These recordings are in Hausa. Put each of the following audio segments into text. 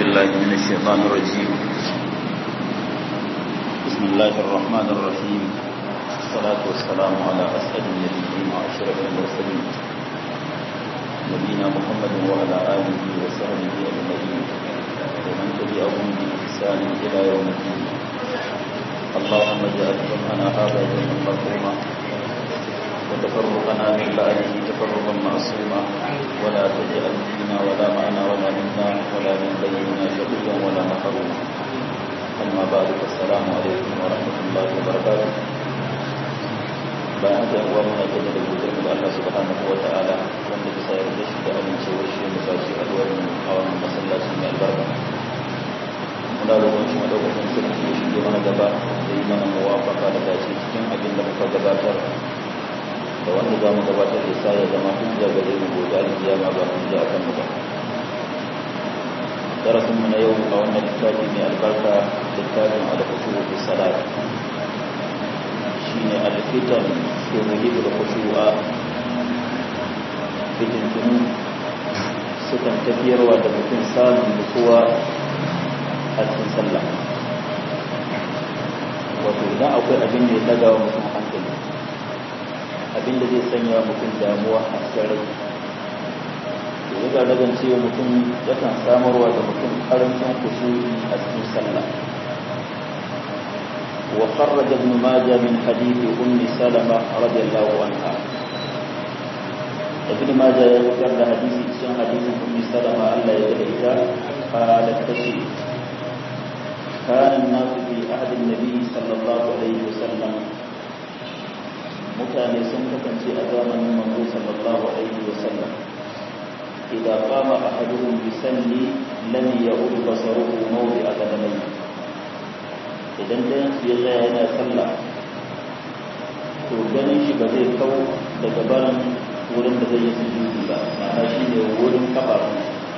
بالله من الشيطان الرجيم بسم الله الرحمن الرحيم الصلاة والسلام على أسعد النبيين وأشرف المرسلين نبينا محمد وعلى آله وصحبه أجمعين ومن تبعهم بإحسان إلى يوم الدين اللهم اجعل جمعنا هذا جمعا مرحوما وتفرقنا من بعده تفرقا معصوما ولا تجعل فينا ولا معنا ولا منا ولا من بيننا شقيا ولا محروما أما بعد فالسلام عليكم ورحمة الله وبركاته bayan haka uwa muna gida da gudun da Allah subhanahu wa ta'ala wanda bisa yarda shi da amincewar shi da sashi a duwar a wannan masallaci mai albarka muna roƙon shi madaukakin sarki ya shige mana gaba da yi mana muwafaka da dace cikin abin da muka gabatar da wanda za mu gabatar da sa ya zama hujja gare mu gobe alkiyama ba hujja a kan mu ba darasin mu na yau a wannan littafi mai albarka littafin al-khushu fi salat shine al-fitan fi muhib al-khushu'a fitin tunu sukan tafiyarwa da mutum samun nutsuwa a cikin sallah wato idan akwai abin da ya daga wa mutum hankali abin da zai sanya mutum damuwa a cikin rai to ya ga dagan cewa mutum yakan samarwa da mutum karancin kusuri a cikin sallah wa kharraja ibn majah min hadith ummi salama radiyallahu anha ibn majah ya fitar da hadisi cikin hadisin ummi salama Allah ya yarda ita qalat tashi كان الناس في عهد النبي صلى الله عليه وسلم mutane sun kasance a zamanin manzo sallallahu alaihi wasallam idan qama ahaduhum yusalli lam ya'ud basaruhu mawdi'a qadamai idan dan ya tsaya yana sallah to ganin shi ba zai kawo daga barin wurin da zai yi sujudi ba ma'ana shi ne wurin kafafu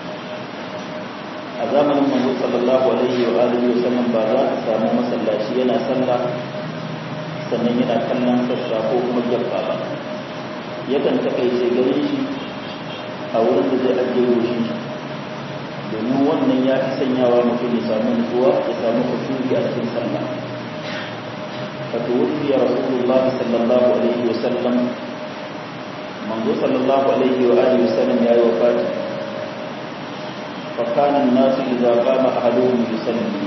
a zamanin manzo sallallahu alaihi wa alihi wasallam ba za ka samu masallaci yana sallah sannan yana kallon sassa ko kuma gyaffa ba yakan takaice ganin shi a wurin da zai ajiye goshin shi domin wannan ya fi sanyawa mutum ya samu nutsuwa ya samu kusuri a cikin sallah wato wufi ya rasulullahi sallallahu alaihi wa sallam manzo sallallahu alaihi wa alihi wa sallam ya yi wafati فكان الناس إذا قام أحدهم يصلي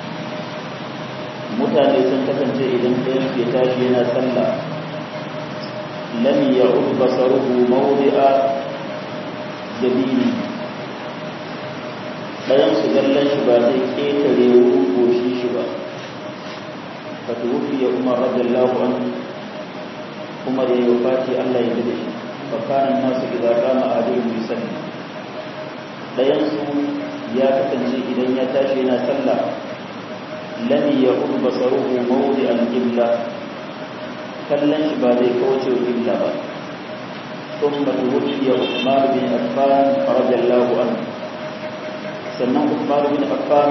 mutane sun kasance idan ɗayan ke tashi yana sallah lam ya'ud basaruhu mawdi'a jabini ɗayan su gallan shi ba zai ƙetare wurin goshi shi ba fa tuwfi ya umar radiyallahu anhu umar ya wafati Allah ya dade shi fa kana nasu idza qama ahaduhum yusalli ɗayan su ya kasance idan ya tashi yana sallah lam yaqul basaruhu mawdi al-qibla kallon shi ba zai kauce wa qibla ba thumma tuwfiya Uthman bin Affan radiyallahu anhu sannan Uthman bin Affan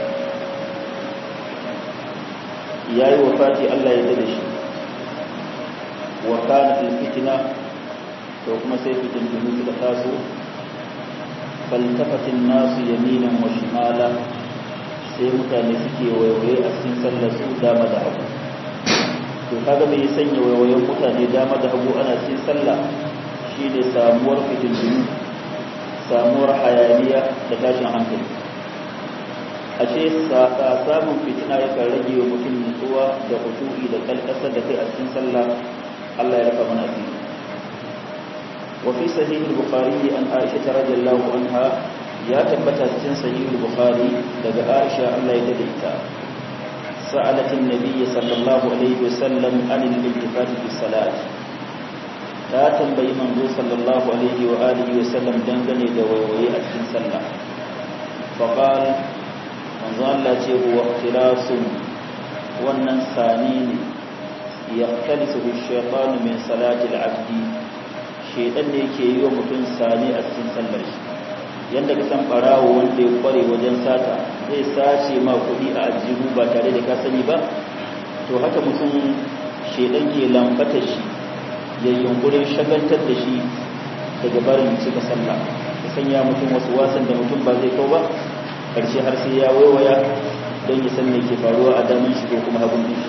yayi wafati Allah ya dade shi wa kana fitna to kuma sai fitin dunu suka taso faltafatin nasu yaminan wa shimala sai mutane suke waiwaye a cikin sallar su dama da hagu to kaga mai sanya waiwayen mutane dama da hagu ana cikin sallah shine samuwar fitintunu samuwar hayaniya da tashin hankali a ce samun fitina yakan rage wa mutum nutsuwa da kusuri da kalkasar da kai a cikin sallah Allah ya raka mana asiri وفي صحيح البخاري عن عائشة رضي الله عنها يا تبت cikin صحيح البخاري daga Aisha Allah ya daidaita سألت النبي صلى الله عليه وسلم عن الالتفات في الصلاة ta tambayi manzo sallallahu alaihi wa alihi wa sallam dangane da waiwaye a cikin sallah fa qal manzo Allah ce huwa ikhtilasun wannan sani ne yaqtalisu bi-shaytanu min salati al-'abdi shaidan ne ke yi wa mutum sani a cikin sallar shi yadda ka san barawo wanda ya kware wajen sata zai sace ma kuɗi a ajihu ba tare da ka sani ba to haka mutum shaidan ke lambata shi ya yunkurin shagaltar da shi daga barin cika sallah ya sanya mutum wasu wasan da mutum ba zai kau ba karshe har sai ya waiwaya don ya san me ke faruwa a daman shi ko kuma hagun shi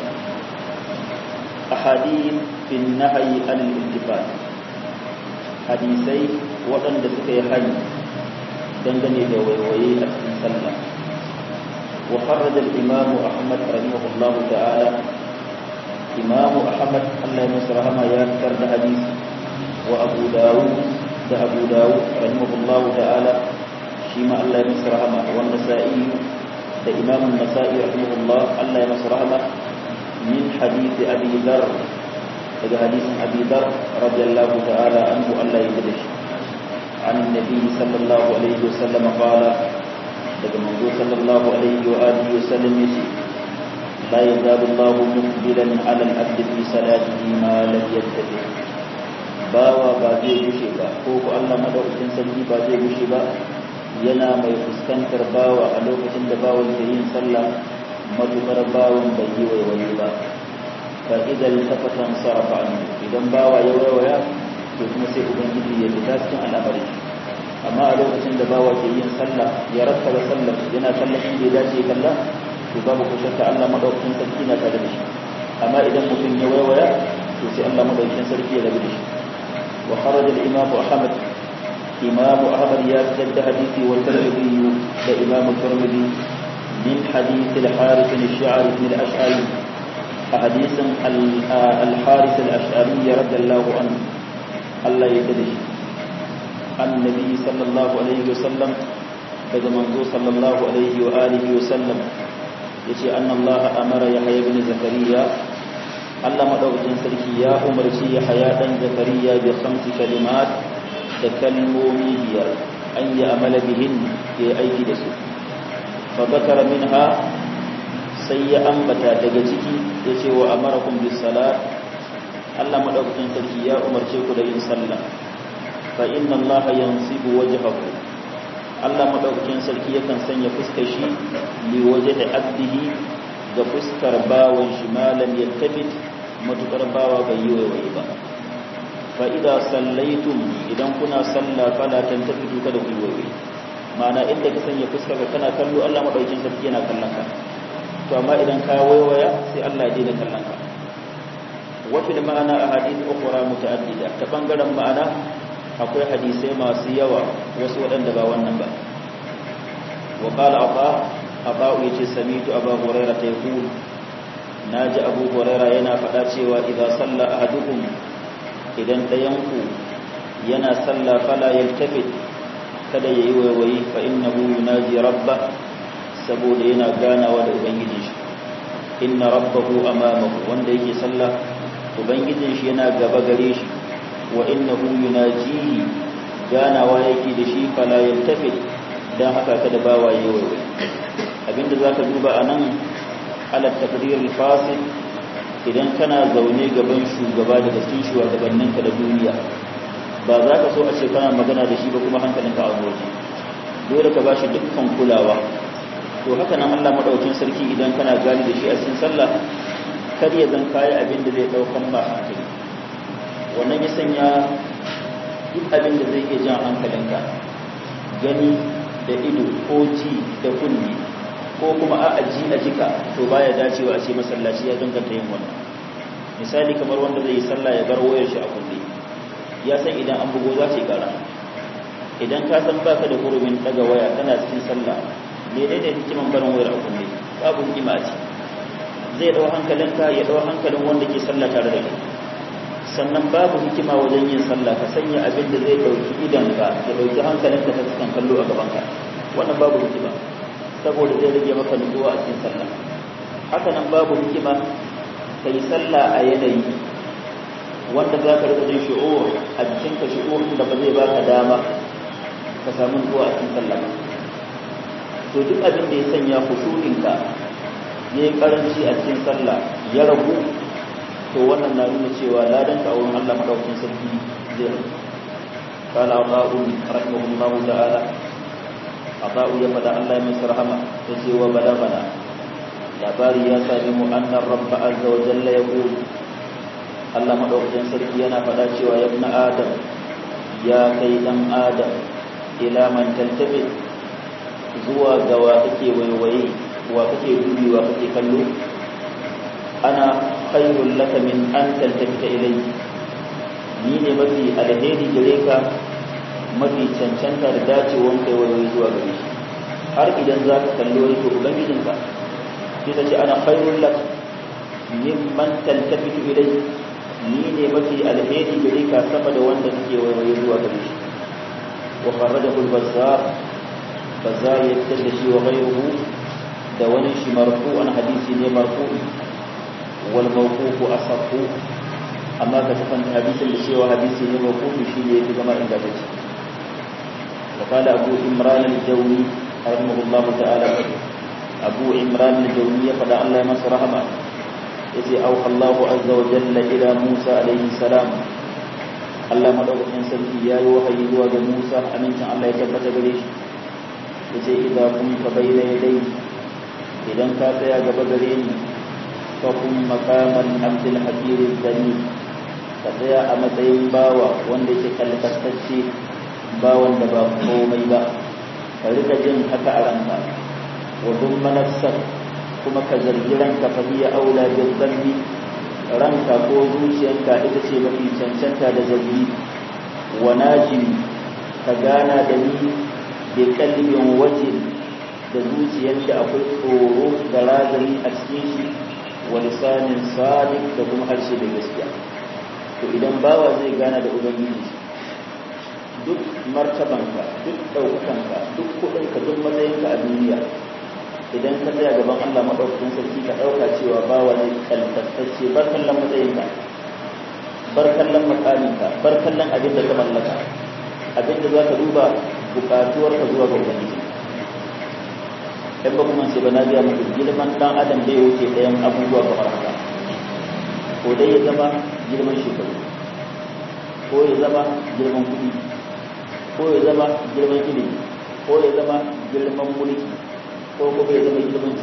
ahadith fi nahyi anil iltifat hadisai waɗanda suka yi hani dangane da waiwaye a cikin sallah wa kharraja al-imam Ahmad rahimahullahu ta'ala imam Ahmad Allah ya masa rahama ya fitar da hadisi wa Abu Dawud da Abu Dawud rahimahullahu ta'ala shi ma Allah ya masa rahama wa Nasa'i da imam Nasa'i rahimahullah Allah ya masa rahama min hadisi Abi Dharr daga hadisin Abi Dharr radiyallahu ta'ala anhu Allah ya yarda shi عن النبي صلى الله عليه وسلم قال daga manzo sallallahu alaihi wa alihi wa sallam yace la yazalu Allahu muqbilan ala al-abd fi salatihi ma lam yattabi bawa ba zai gushe ba ko ko Allah madaukakin sarki ba zai gushe ba yana mai fuskantar bawa a lokacin da bawan ke yin sallah matukar bawan bai yi waiwaye ba fa idan tafatan sarafa idan bawa ya waiwaya to kuma sai ubangiji ya fita cikin al'amari amma a lokacin da bawa ke yin sallah ya rattaba sallah yana sallah shi da dace kalla to babu ko shakka Allah madaukakin sarki na tare da shi amma idan mutum ya waiwaya to sai Allah madaukakin sarki ya rabu da shi wa kharaja al-imam Ahmad imam Ahmad ya jadda hadisi wa Tirmidhi da imam Tirmidhi min hadith al-Harith al-Sha'ri min al-Ash'ari حديث الحارث الأشعري رضي الله عنه Allah ya da shi annabi sallallahu alaihi wasallam daga manzo sallallahu alaihi wa alihi wasallam yace annallaha amara yahya ibn zakariya Allah madaukakin sarki ya umarci yahya dan zakariya bi khamsi kalimat da kalmomi biyar an yi amala bihin ya aiki da su fa zakara minha sai ya ambata daga ciki yace wa amarakum bis salat Allah madaukakin sarki ya umarce ku da yin sallah fa inna Allah yansibu wajhahu Allah madaukakin sarki yakan sanya fuskar shi li wajhi abdihi ga fuskar bawan shi malam yattabit matukar bawa bai yi waiwaye ba fa idza sallaitum idan kuna sallah fala tantafitu kada ku yi waiwaye ma'ana inda ka sanya fuskar ka kana kallo Allah madaukakin sarki yana kallon ka to amma idan ka waiwaya sai Allah ya daina kallon ka وفي المعنى أحاديث أخرى متعددة تبنغرا معنا akwai hadisai masu yawa wasu waɗanda ba wannan ba wa qala aba aba yace samitu abu hurairah ta yaqul naji abu hurairah yana faɗa cewa idan salla ahadukum idan dayanku yana salla fala yaltafit kada yayi waiwayi fa innahu yunaji rabba saboda yana ganawa da ubangiji shi inna rabbahu amamahu wanda yake sallah ubangijin shi yana gaba gare shi wa innahu yunajihi ganawa yake da shi fala yaltafit dan haka kada bawa yayi waiwai abinda zaka duba anan ala takdir al-fasil idan kana zaune gaban shugaba daga cikin shugabanninka da duniya ba za ka so a ce kana magana da shi ba kuma hankalinka a waje dole ka bashi dukkan kulawa to haka nan Allah madaukin sarki idan kana gani da shi a cikin sallah kar ya zan kayi abin da zai daukan ba hankali wannan ya sanya duk abin da zai iya jan hankalinka gani da ido ko ji da kunni ko kuma a aji a jika to baya dacewa a ce masallaci ya danganta yin wannan misali kamar wanda zai yi sallah ya bar wayar shi a kunne ya san idan an bugo za ta yi kara idan ka san baka da hurumin daga waya tana cikin sallah menene hikiman barin wayar a kunne babu hikima ce zai dau hankalinka ya dau hankalin wanda ke sallah tare da kai sannan babu hikima wajen yin sallah ka sanya abin da zai dauki idanka ya dauki hankalinka ta cikin kallo a gabanka wannan babu hikima saboda zai rage maka nutsuwa a cikin sallah haka nan babu hikima ka yi sallah a yanayi wanda za ka rika jin shi'ur a jikinka shi'ur da ba zai baka dama ka samu nutsuwa a cikin sallah ba to duk abin da ya sanya khushu'inka ya yi karanci a cikin sallah ya ragu to wannan na nuna cewa ladan ka a wurin Allah madaukakin sarki zai ragu qala Allahu rahimahullahu ta'ala Aba'u ya fada Allah mai sarhama ya ce wa balagana labari ya sami mu annar rabba azza wa jalla ya qulu Allah madaukakin sarki yana fada cewa ya ibn adam ya kai dan adam ila man taltabi zuwa zuwa ga wa kake waiwaye wa kake dubi wa kake kallo ana khairul laka min an taltafita ilayhi ni ne mafi alheri gare ka mafi cancanta da dacewan kai waiwaye zuwa gare shi har idan za ka kalli wani to ubangijinka sai ta ce ana khairul laka min man taltafitu ilayhi ni ne mafi alheri gare ka sama da wanda kake waiwaye zuwa gare shi wa kharajahu al-bazzar bazzar ya fitar da shi wa ghayruhu da wani shi marfu'an hadisi ne marfu'i wal mawqufu asahhu amma ka tafan hadisin da cewa hadisi ne mawqufi shi ne yake zama ingantacce wa qala abu imran al-jawni rahimahullahu ta'ala abu imran al-jawni ya fada Allah ya masa rahama yace au Allahu azza wa jalla ila Musa alaihi salam Allah madaukakin sarki yayi wahayi zuwa ga Musa amincin Allah ya tabbata gare shi yace idza kunta bayna yaday idan ka tsaya gaba gare ni fa kun maqaman abdul hakir zani ka tsaya a matsayin bawa wanda yake kalkastacce bawan da ba komai ba ka rika jin haka a ranka wa dumma nafsak kuma ka zargi ranka fa hiya aula bil dhanbi ranka ko zuciyanka ita ce mafi cancanta da zargi wa najim ka gana da ni bi kalbin wajin da zuciyar da akwai tsoro da razani a cikin shi wa lisanin sadiq da kuma harshe da gaskiya to idan bawa zai gana da ubangiji duk martabanka duk ɗaukakanka duk kuɗinka duk matsayinka a duniya idan ka tsaya gaban Allah maɗaukakin sarki ka ɗauka cewa ba wani kalkastacce bar kallon matsayinka bar kallon makaminka bar kallon abin da ka mallaka abin da za ka duba buƙatuwarka zuwa ga ubangiji ɗan ba kuma sai ba na biya muku girman ɗan adam bai wuce ɗayan abubuwa kamar haka ko dai ya zama girman shekaru ko ya zama girman kuɗi ko ya zama girman ilimi ko ya zama girman mulki ko kuma ya zama girman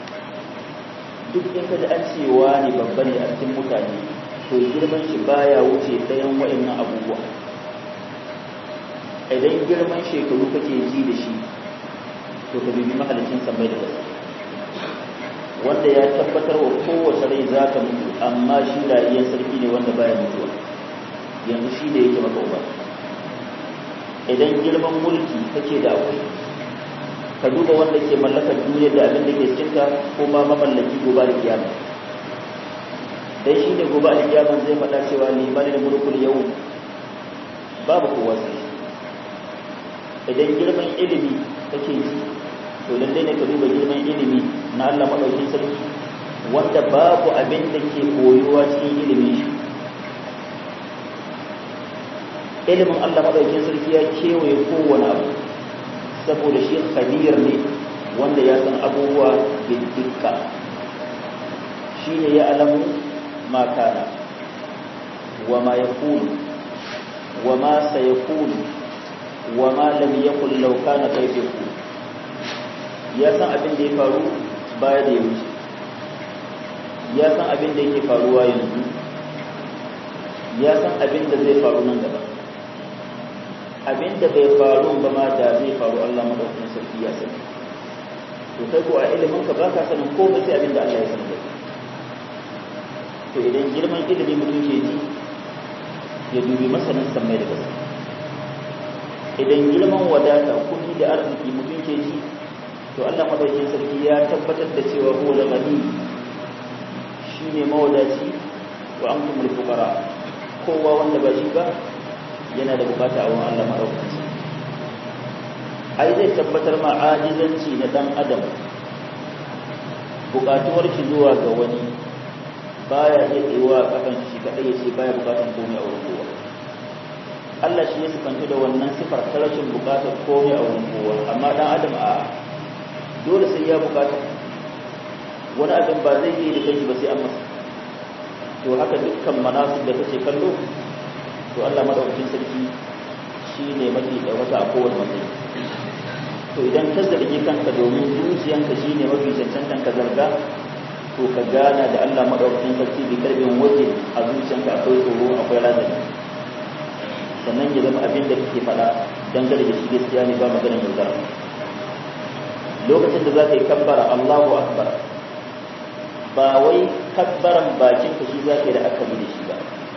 duk in ka ji an cewa ne babba ne a cikin mutane to girman shi baya wuce ɗayan wa'annan abubuwa idan girman shekaru kake ji da shi to ka bibi mahalicin sammai da ƙasa wanda ya tabbatar wa kowace rai za ta mutu amma shi rayuwar sarki ne wanda baya mutuwa yanzu shi da yake maka uba idan girman mulki kake da akwai ka duba wanda ke mallakar duniya da abin da ke cikinta ko ma mamallaki gobe da kiyama dai shi ne gobe da kiyama zai faɗa cewa liman da mulkul yau babu kowa sai idan girman ilimi kake ji to lallai ne ka duba girman ilimi na Allah madaukakin sarki wanda babu abin da ke koyuwa cikin ilimin shi ilimin Allah madaukakin sarki ya kewaye kowane abu saboda shi khabir ne wanda ya san abubuwa bidikka shi ne ya alamu ma kana wa ma yakunu wa ma sayakunu wa ma lam yakun law kana kayfa yakun ya san abin da ya faru baya da ya wuce ya san abin da yake faruwa yanzu ya san abin da zai faru nan gaba abin da bai faru ba ma da zai faru Allah madaukakin sarki ya sani to kai ko a ilimin ka baka sanin ko ba sai abin da Allah ya sani to idan girman ilimi mutum ke ji ya dubi masanin samai da ƙasa idan girman wadata kuɗi da arziki mutum ke ji to Allah madaukakin sarki ya tabbatar da cewa huwa al-ghani shine mawadaci wa antum al-fuqara kowa wanda ba shi ba yana da bukata a wurin Allah madaukakin sarki ai zai tabbatar ma ajizanci na dan adam bukatuwar shi zuwa ga wani baya iya tsayuwa kafan shi kadai ya ce baya bukatan komai a wurin kowa Allah shi ya sifanta da wannan sifar ta rashin bukatar komai a wurin kowa amma dan adam a dole sai ya bukata wani abin ba zai yi da kai ba sai an masa to haka dukkan manasib da kace kallo to Allah madaukakin sarki shine mafi wata a kowane matsayi to idan ka zargi kanka domin zuciyanka shine mafi cancantan ka zarga to ka gana da Allah madaukakin sarki bi karbin waje a zuciyanka akwai tsoro akwai razani sannan ya zama abin da kake faɗa dangane da shi gaskiya ne ba maganar yaudara lokacin da za ka yi kabbara Allahu akbar ba wai kabbaran bakin ka shi za ka yi da aka da shi ba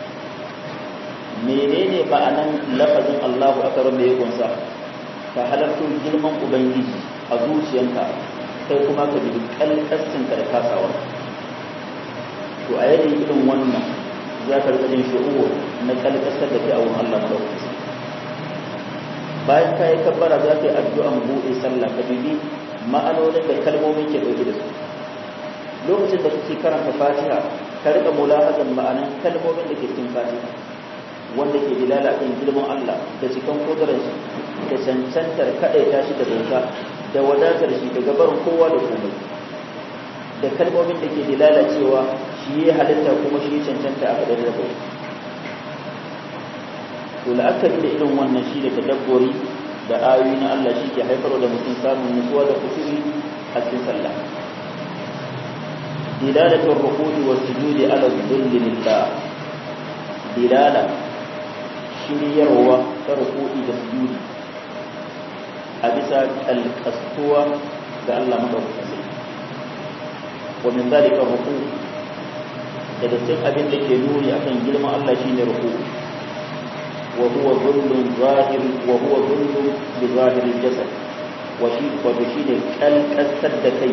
menene ma'anan lafazin Allahu akbar mai kunsa ka halarto girman ubangiji a zuciyanka kai kuma ka bi kalkascin ka da kasawa to a yanayin irin wannan za ka rika jin shi'uwa na kalkasar da kai a wurin Allah madaukakin bayan ka yi kabbara za ka yi addu'an buɗe sallah ka bibi ma'anonin da kalmomin ke ɗauke da su lokacin da kake karanta fatiha ka rika mulahazan ma'anan kalmomin da ke cikin fatiha wanda ke dilala kan girman Allah da cikin kudurar shi da cancantar kaɗaita shi da bauta da wadatar shi daga barin kowa da komai da kalmomin da ke dilala cewa shi ya halitta kuma shi ya cancanta a kadar da bauta to la'akari da irin wannan shi da tadabburi da ayoyi na Allah shi ke haifar da mutum samun nutsuwa da kusuri a cikin sallah dilalatul ruku'i was sujudi ala dhilli lillah dilala shiryarwa ta ruku'i da sujudi a bisa alkastuwa ga Allah madaukakin wa min zalika ruku' daga cikin abin da ke nuni akan girman Allah shine ruku'i وهو ظل ظاهر وهو ظل بظاهر الجسد وشي وبشي ne kalkasar da kai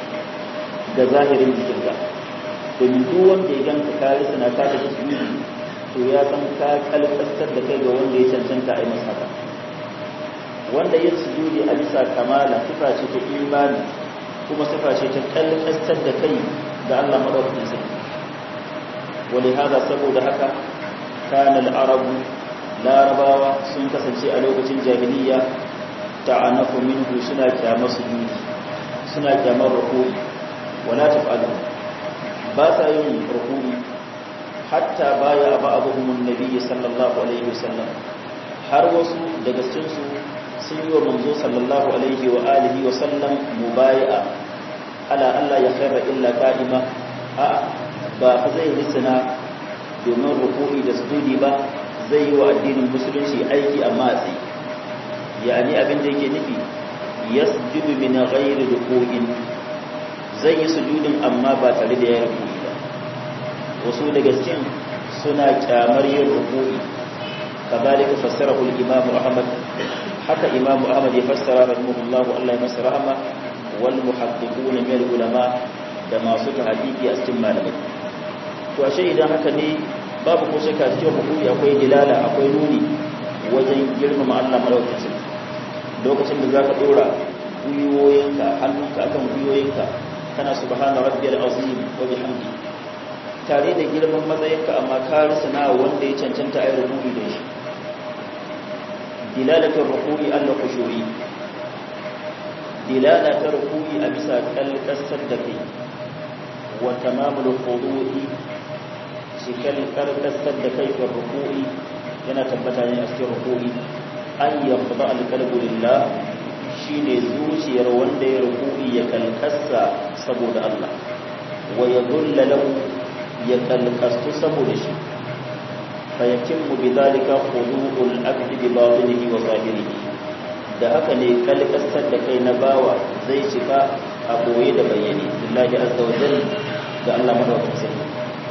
ga zahirin jikinka domin duk wanda ya ganka ka yi suna ka tafi su to ya san ka kalkasar da kai ga wanda ya cancanta a yi masa haka wanda ya sujudi a bisa kamala sifa ce ta imani kuma sifa ce ta kalkasar da kai ga Allah madaukakin sarki wani hada saboda haka kana al-arabu larabawa sun kasance a lokacin jahiliya ta'anafu minhu suna kyamar sujudi suna kyamar rukuni wala taf'alu ba sa yin rukuni hatta baya ba'dhum an-nabiy sallallahu alaihi wasallam har wasu daga cikin su sun yi wa manzo sallallahu alaihi wa alihi wa sallam mubai'a ala Allah ya khaira illa qa'ima a ba fa zai risana domin ruku'i da sujudi ba zai yi wa addinin musulunci aiki amma a tsaye yani abin da yake nufi yasjudu min ghairi ruku'in zai yi sujudin amma ba tare da ya ruku'i ba wasu daga cikin suna kyamar yin ruku'i kadhalika fassarahu al-imam Ahmad haka imam Ahmad ya fassara rahimahullah Allah ya masa rahama wal muhaddiqun min al-ulama da masu tahqiqi a cikin malamai to ashe idan haka ne babu ko shakka cikin hukumi akwai dilala akwai nuni wajen girmama Allah madaukakin lokacin da zaka dora gwiwoyinka hannunka akan gwiwoyinka kana subhana rabbiyal azim wa bihamdi tare da girman matsayinka amma ka rusuna wanda ya cancanta ayi rubuci da shi dilalatul ruku'i Allah khushu'i dilalatul ruku'i a bisa kalkasar da kai wa tamamul khudu'i cikar karkasar da kai fi ruku'i yana tabbata ne a cikin ruku'i an yaqda al-qalbu lillah shine zuciyar wanda ya ruku'i ya kalkasa saboda Allah wa yadulla lahu ya kalkastu saboda shi fa yatimmu bidhalika khudu'ul abdi bi batinihi wa zahirihi da haka ne kalkasar da kai na bawa zai cika a boye da bayyane billahi azza wa jalla ga Allah madaukakin sarki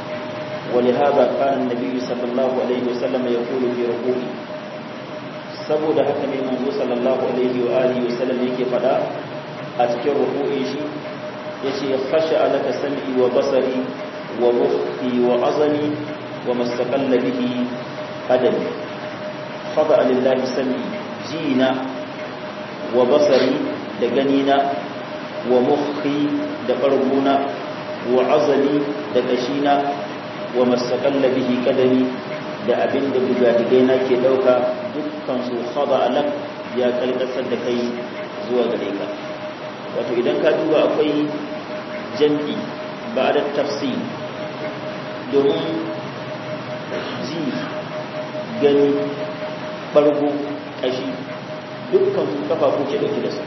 ولهذا كان النبي صلى الله عليه وسلم يقول في ركوعه saboda haka ne manzo sallallahu alaihi wa alihi wasallam yake fada a cikin ruku'i shi yace khasha alaka sam'i wa basari wa mukhi wa azami wa mastaqalla bihi qadami khada lillahi sam'i jina wa basari da ganina wa mukhi da barguna wa azami da kashina wa masakalla bihi kadami da abin da bugadigai na ke dauka dukkan su khada alak ya kalkasar da kai zuwa gare ka wato idan ka duba akwai jam'i ba da tafsir domin ji gani bargo kashi dukkan su kafafu ke dauke da su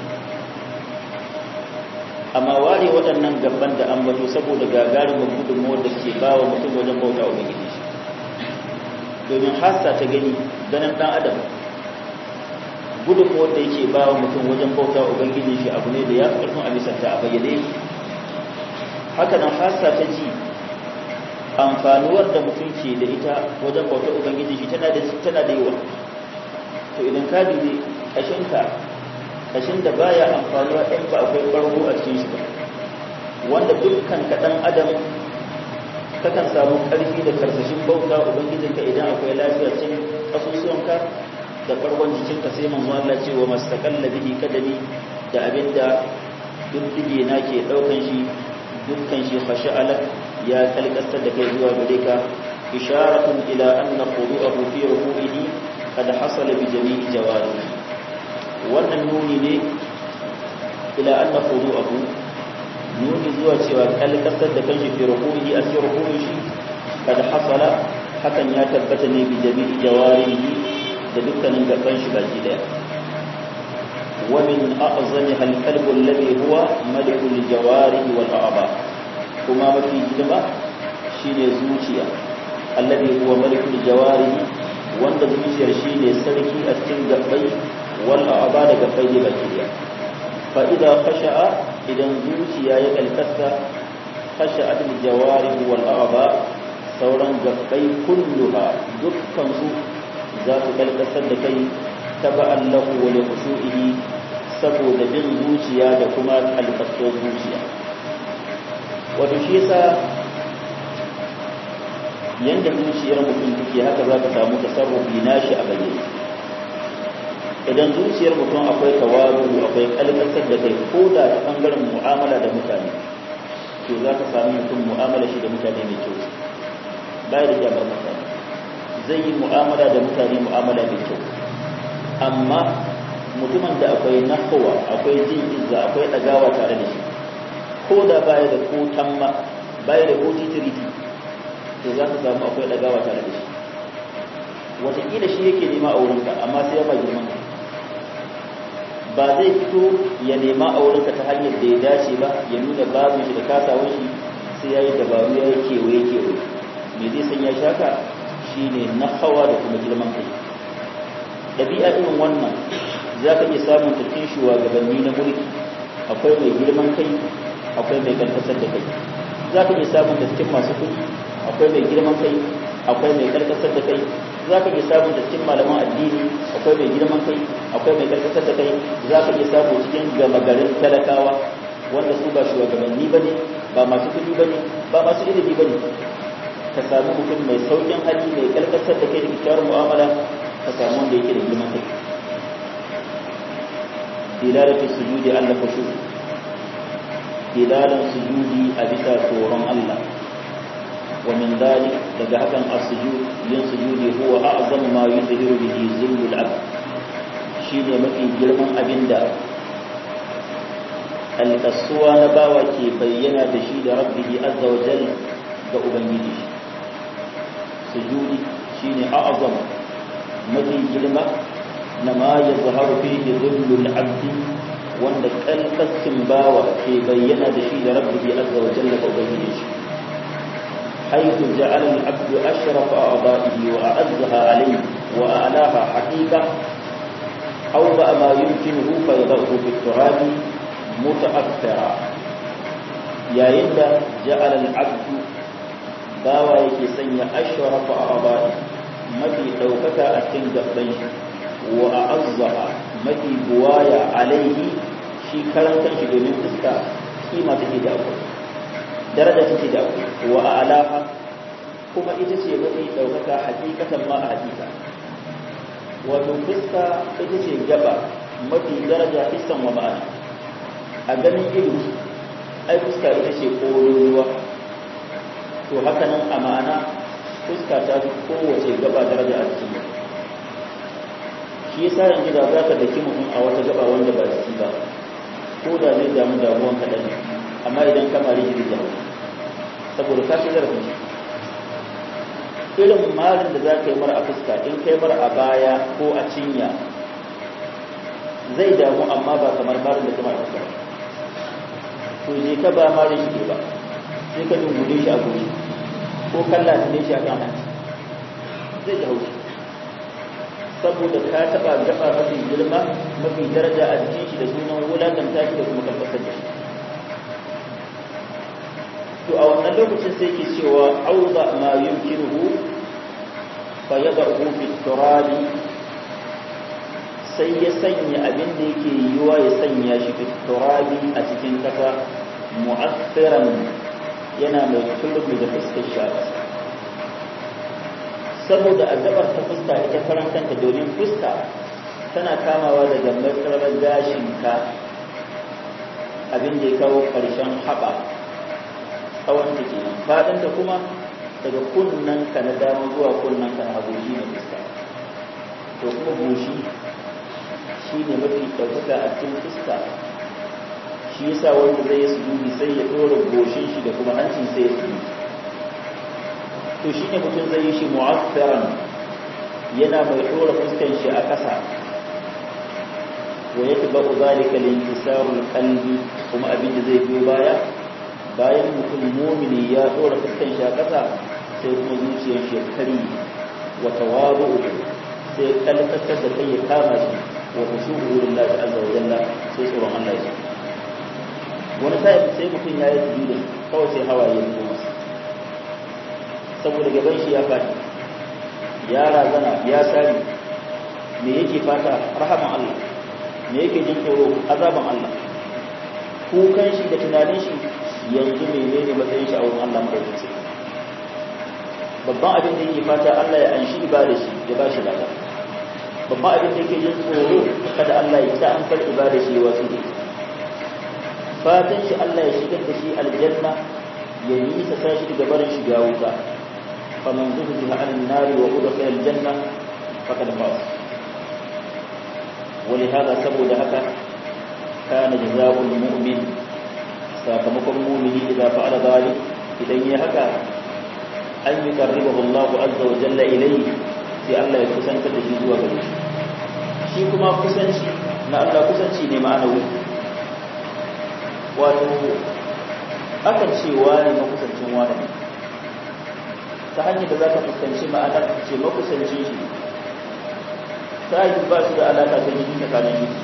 amma ware waɗannan gaban da ambato saboda gagarumin gudunmuwar da ke ba wa mutum wajen bauta wa gidi shi domin hassa ta gani ganin ɗan adam gudun wanda yake ba wa mutum wajen bauta ubangiji shi abu ne da ya karfin a misanta a bayyane haka nan hasa ta ji amfanuwar da mutum ke da ita wajen bauta ubangiji shi tana da tana da yawa to idan ka dubi kashinka kashin da baya amfanuwa ɗin ba akwai ɓargo a cikin shi ba wanda dukkan kaɗan adam kakan samu ƙarfi da karsashin bauta ubangijinka idan akwai lafiya cikin ƙasusuwanka da ɓargon jikinka sai manzo Allah ce wa mastaqalla bihi kadami da abinda duddige na ke ɗaukan shi dukkan shi khasha'ala ya kalkasar da kai zuwa gare ka isharatun ila anna khudu'ahu fi ruku'ihi qad hasala bi jami'i jawarihi wannan nuni ne ila anna khudu'ahu nuni zuwa cewa kalkasar da kanshi fi ruku'i a cikin ruku'i shi kad hasala hakan ya tabbata ne bi jami'i jawarihi da dukkanin gaban shi baki daya wa min a'zamiha al-qalb alladhi huwa maliku al-jawarihi wal a'ba kuma mafi hidima shine zuciya alladhi huwa maliku al-jawarihi wanda zuciyar shine sarki a cikin gabbai wal a'ba da gabbai baki daya fa idza khasha'a idan zuciya ya kalkasta khasha'at al-jawarih wal a'ba sauran gabbai kulluha dukkan su za su kalkasar da kai taba'an lahu wa li khushu'ihi saboda bin zuciya da kuma kalkasar zuciya wato shi yasa yanda zuciyar mutum take haka za ka samu tasarrufi nashi a bayyane idan zuciyar mutum akwai tawaru akwai kalkasar da kai ko da ta bangaren mu'amala da mutane to za ka sami mutum mu'amala shi da mutane mai kyau baya da jabar mutane zai yi mu'amala da mutane mu'amala mai kyau amma mutumin da akwai nahawa akwai jin izza akwai ɗagawa tare da shi ko da baya da ko tamma baya da ko titiriti to za ka samu akwai ɗagawa tare da shi wataƙila shi yake nema a wurinka amma sai ya ba girman ka ba zai fito ya nema a wurinka ta hanyar da ya dace ba ya nuna babu shi da kasawar shi sai ya yi dabaru ya yi kewaye kewaye me zai sanya shaka shi ne na hawa da kuma girman kai ɗabi'a irin wannan za ka iya samun tafiyin shugabanni na mulki akwai mai girman kai akwai mai karkasar da kai za ka iya samun da cikin masu kuɗi akwai mai girman kai akwai mai karkasar da kai za ka iya samu da cikin malaman addini akwai mai girman kai akwai mai karkatar da kai za ka iya samu cikin gama garin talakawa wanda su ba shugabanni ba ne ba masu kuɗi ba ne ba masu ilimi ba ne ka samu mutum mai saukin hali mai karkatar da kai da kyakkyawar mu'amala ka samu wanda yake da girman kai dilalatu sujudi Allah kushu dilalan sujudi a bisa tsoron Allah ومن ذلك لجهة السجود ينسجود هو أعظم ما يظهر به ذل العبد شيء مفي جرم أبندا القصوى نباوة بينا بشيد ربه عز وجل كأبنجي سجود شيء أعظم مفي جرم نما يظهر فيه ذل العبد wanda kalkaskin bawa ke bayyana da shi da rabbi azza wa jalla ka ubangiji shi حيث جعل العبد أشرف أعضائه وأعزها عليه وأعلاها حقيقة أوضع ما يمكنه فيضعه في التراب متأثرا يا يد جعل العبد باوى يكسن أشرف أعضائه متي دوكك أتن بيش وأعزها متي بوايا عليه shi karan kanshi domin fuska kima take da akwai daraja take da akwai wa alaha kuma ita ce mafi ɗaukaka hakikatan ma a hakika wato fuska ita ce gaba mafi daraja hissan wa ma'ana a ganin ido ai fuska ita ce ruwa to haka nan a ma'ana fuska ta fi kowace gaba daraja a cikin shi yasa yanzu da za ka daki mutum a wata gaba wanda ba jiki ba ko da zai damu damuwan kaɗan amma idan ka mari shi da saboda ka shigar da irin malin da za ka yi mara a fuska in kai mara a baya ko a cinya zai damu amma ba kamar malin da kuma a fuska to je ka ba malin shi ba sai ka dungude shi a goshi ko kalla ne shi a kan hanci zai ji haushi saboda ka taba gaba mafi girma mafi daraja a jikin shi da sunan wulakanta shi da kuma karkasar da shi to a wannan lokacin sai ke cewa auza ma yumkinuhu fa yadahu fi turabi sai ya sanya abin da yake yiwa ya sanya shi fi turabi a cikin kasa mu'assiran yana mai turbi da fuskar shi saboda addabar ta fuska ita karan kanta domin fuska tana kamawa daga matsalar gashinka abin da ya kawo ƙarshen haɓa tsawon da ke faɗin da kuma daga kunnen ka na dama zuwa kunnen ka na hagu shi ne fuska to kuma goshi shi ne mafi ɗaukaka a cikin fuska shi yasa wanda zai yi sujudi sai ya ɗora goshin shi da kuma hancin sai ya sujudi to shi ne mutum zai yi shi mu'affiran yana mai ɗora fuskan shi a ƙasa wa yake ba ku zalika linkisarul qalbi kuma abin da zai biyo baya bayan mutum mumini ya ɗora fuskan shi a ƙasa sai kuma zuciyar shi ya kari wa tawabu sai kalkatar da kai ya kama shi wa khushu'u lillahi azza wa jalla sai tsoron Allah ya wani sai sai mutum ya yi sujudu kawai sai hawaye ya zo masa saboda gaban shi ya faɗi ya razana ya sari me yake fata rahaman Allah me yake jin tsoro azaban Allah kukan shi da tunanin shi yanzu menene matsayin shi a wurin Allah madaukakin babban abin da yake fata Allah ya anshi ibada shi ya ba shi lada babban abin da yake jin tsoro kada Allah ya sa an karɓi ibada shi wasu ne fatan shi Allah ya shigar da shi aljanna ya nisa sa shi daga barin shiga wuta faman zuhziha 'anil nari wa udkhila aljanna faqad faz ولهذا saboda haka kana jazaa'ul mu'min sakamakon mu'mini idan fa'ala zalik idan ya haka an yuqarribahu Allah azza wa jalla ilayhi sai Allah ya kusanta da shi zuwa gare shi shi kuma kusanci na Allah kusanci ne ma'anawi wato akan ce wani makusancin wani ta hanyar da za ka fuskanci ma'anar ce makusancin shi ta yi ba su da alaƙa ta jini tsakanin shi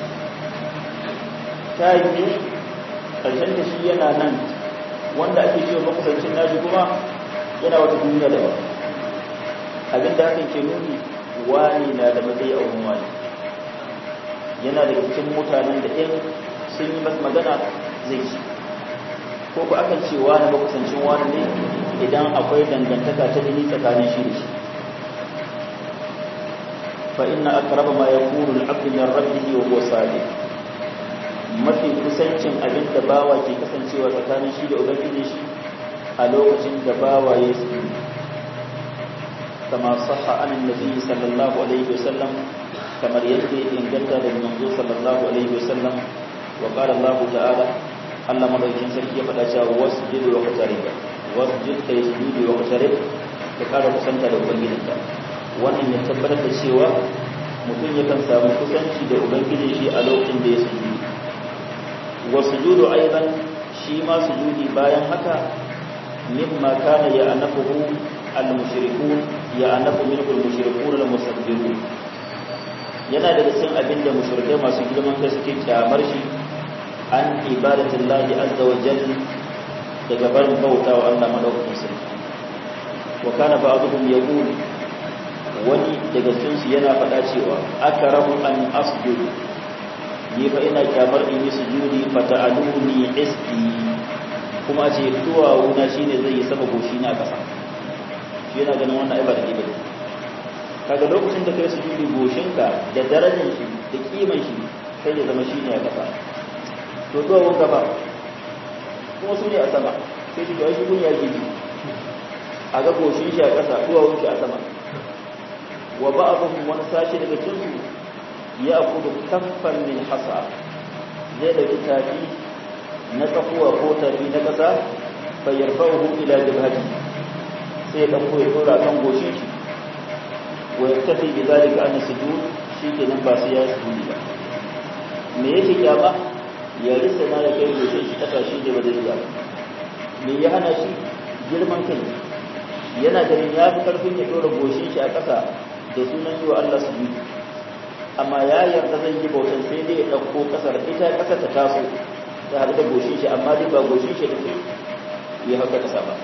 ta yi ƙarshen da shi yana nan wanda ake cewa makusancin nashi kuma yana wata duniya da ba abin da hakan ke nuni wani na da matsayi a wurin wani yana da cikin mutanen da ɗin sun yi masa magana zai ci ko ku akan ce wani makusancin wani ne idan akwai dangantaka ta jini tsakanin shi da shi fa inna aqraba ma yakunu al-'abdu min rabbihi wa huwa sadiq mafi kusancin abin da bawa ke kasancewa tsakanin shi da ubangiji shi a lokacin da bawa ya yi kama sahha an annabi sallallahu alaihi wasallam kamar yadda ya inganta da manzo sallallahu alaihi wasallam wa qala Allah ta'ala Allah madaukin sarki ya faɗa cewa wasjud wa qatarib wasjud kai sujudi wa qatarib ka ƙara kusanta da ubangijinka wannan ya tabbatar da cewa mutum yakan samu kusanci da ubangijin shi a lokacin da ya sujudi wa sujudu aidan shi ma sujudi bayan haka mimma kana ya anafuhu al-mushrikun ya anafu minhu al-mushrikun al-musabbihun yana daga cikin abin da mushrikai masu girman kai suke kyamar shi an ibadatullahi azza wa jalla daga barin bauta wa Allah madaukakin sarki wa kana ba'dhum yaqul wani daga cikin su yana faɗa cewa akrahu an asjudu ni fa ina kyamar in yi sujudi fa ta'aluni isti kuma ce duwawuna shine zai yi saba goshi na kasa shi yana ganin wannan ai ba da kiba kaga lokacin da kai sujudi goshinka da darajar shi da kiman shi sai ya zama shine a kasa to duwawun gaba kuma su ne a sama sai shi ga shi kun ya gidi a ga goshin shi a kasa duwawun shi a sama wa ba'dhum wani sashi daga cikin su ya kudu kaffan min hasa zai dauki tafi na tsakuwa ko tafi na kasa fa yarfa'uhu ila jabhati sai ya dauko ya tura kan goshin shi wa yaktafi bi zalika an sujud shikenan ba sai ya sujudi ba me yake kyama ya risa na da kai goshin shi kasa shi da ba zai iya me ya hana shi girman kai yana ganin ya fi karfin ya dora goshin shi a kasa da sunan yi wa Allah sujudi amma ya yarda zai yi bautan sai dai ya ɗauko ƙasar ita ƙasar ta taso ta haɗu da goshin shi amma dai ba goshin shi da ke ya hauka ƙasa ba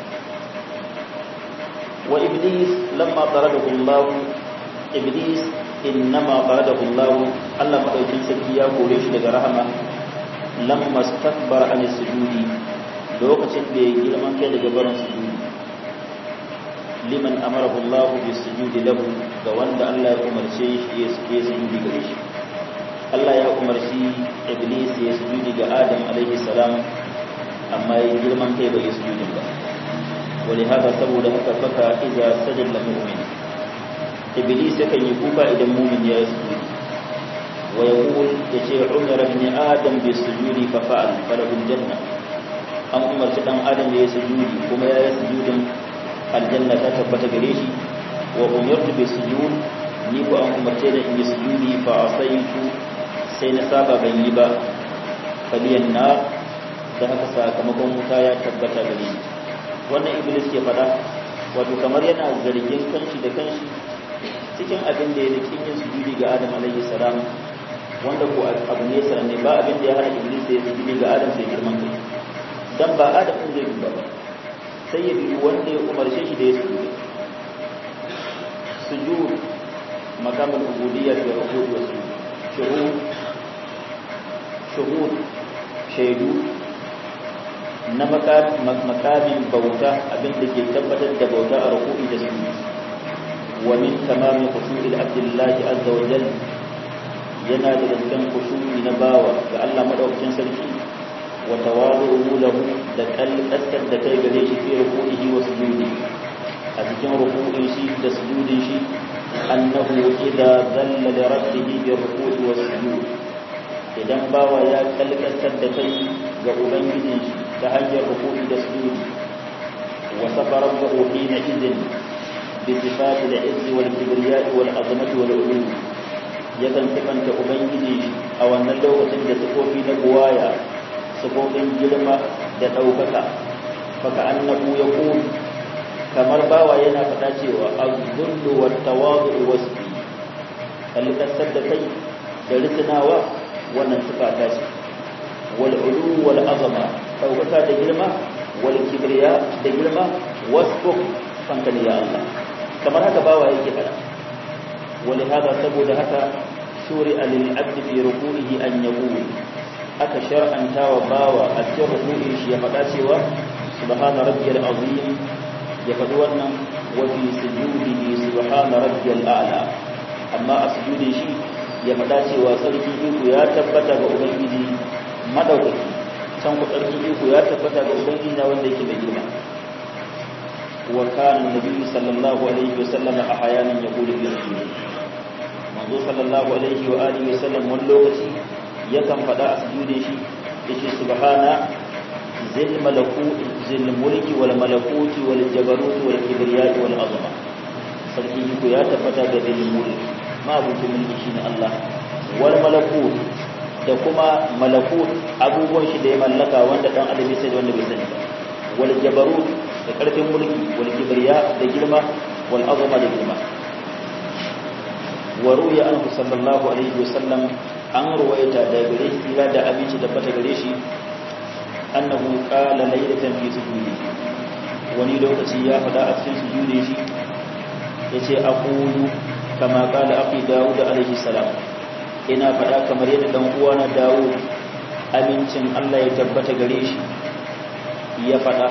wa iblis lamma taradahu Allah iblis innama taradahu Allah Allah madaukin sarki ya kore shi daga rahama lamma stakbara an sujudi lokacin da ya girman kai daga barin sujudi liman amarahu Allah bi sujudi lahu ga wanda Allah ya umarce shi ya sujudi gare shi Allah ya umarci iblis ya sujudi ga Adam alaihi salam amma ya girman kai bai sujudi ba ولهذا saboda haka faka idza sajada mu'min iblis yakan yi kuka idan mu'min ya yi sujudi wa yaqul yace umar ibn adam bi sujudi fa fa'al falahu janna an umarci dan adam ya yi sujudi kuma ya yi sujudin aljanna ta tabbata gare shi wa umirtu bi sujud ni ko an umarce da in yi sujudi fa asaitu sai na saba ban yi ba faliyan na da haka sakamakon wuta ya tabbata gare ni wannan iblis ke faɗa wato kamar yana zargin kanshi da kanshi cikin abin da ya rikin yin sujudi ga adam alaihi salam wanda ko abu ne sananne ba abin da ya hana iblis da ya sujudi ga adam sai girman kai dan ba adam din zai duba ba sai ya bi wanda ya umarce shi da ya sujudi sujud makamul ubudiyya fi rukud wa sujud shuhud shuhud shaidu na makamin bauta abin da ke tabbatar da bauta a ruku'i da sunni wa min tamami khushu'il abdillahi azza wa jal yana da cikin khushu'i na bawa ga Allah madaukakin sarki wa tawadu'u lahu da kalkasar da kai gare shi fi ruku'ihi wa sujudi a cikin ruku'in shi da sujudin shi annahu idza dhalla li rabbihi bi ruku'i wa sujud idan bawa ya kalkasar da kai ga ubangijin shi ta hanyar rukuni da sujudi wa safara rabbahu hina idin bi sifati al-izz wal kibriya wal azamati wal ulum yakan sifanta ubangiji a wannan lokacin da sifofi na buwaya sifofin girma da ɗaukaka faka annabu ya kamar bawa yana faɗa cewa az-zullu wat tawadu wasfi kalkasar da kai da risinawa wannan sifa ta ce wal ulu wal azama daukaka da girma wal kibriya da girma wasbuk fankali ya Allah kamar haka bawa yake fada wani hada saboda haka shuri lil abd fi ruku'ihi an yaqul aka shar'anta wa bawa a cikin ruku'in shi ya fada cewa subhana rabbiyal azim ya fadi wannan wa fi sujudihi subhana rabbiyal a'la amma a sujudin shi ya fada cewa sarki iko ya tabbata ga ubangiji madaukaki can ku tsarki iko ya tabbata ga ubangiji na wanda yake mai girma wa kana nabi sallallahu alaihi wa sallam a hayanin ya kula bi sujudi manzo sallallahu alaihi wa alihi wa sallam wani lokaci yakan faɗa a sujudin shi yace subhana zil malakuti zil mulki wal malakuti wal jabarut wal kibriya wal azama sarki iko ya tabbata ga zil mulki ma abutu mulki shine Allah wal malakut da kuma malakut abubuwan shi da ya mallaka wanda dan adam ya sani wanda bai sani ba wal jabarut da karfin mulki wal kibriya da girma wal azama da girma wa ruya anhu sallallahu alaihi wasallam an ruwaita da gare shi ila da abinci da fata gare shi annahu qala laylatan fi sujudi wani lokaci ya fada a cikin sujudi shi yace aqulu kama qala aqi daud alaihi salam ina faɗa kamar yadda ɗan uwana dawo amincin Allah ya tabbata gare shi ya faɗa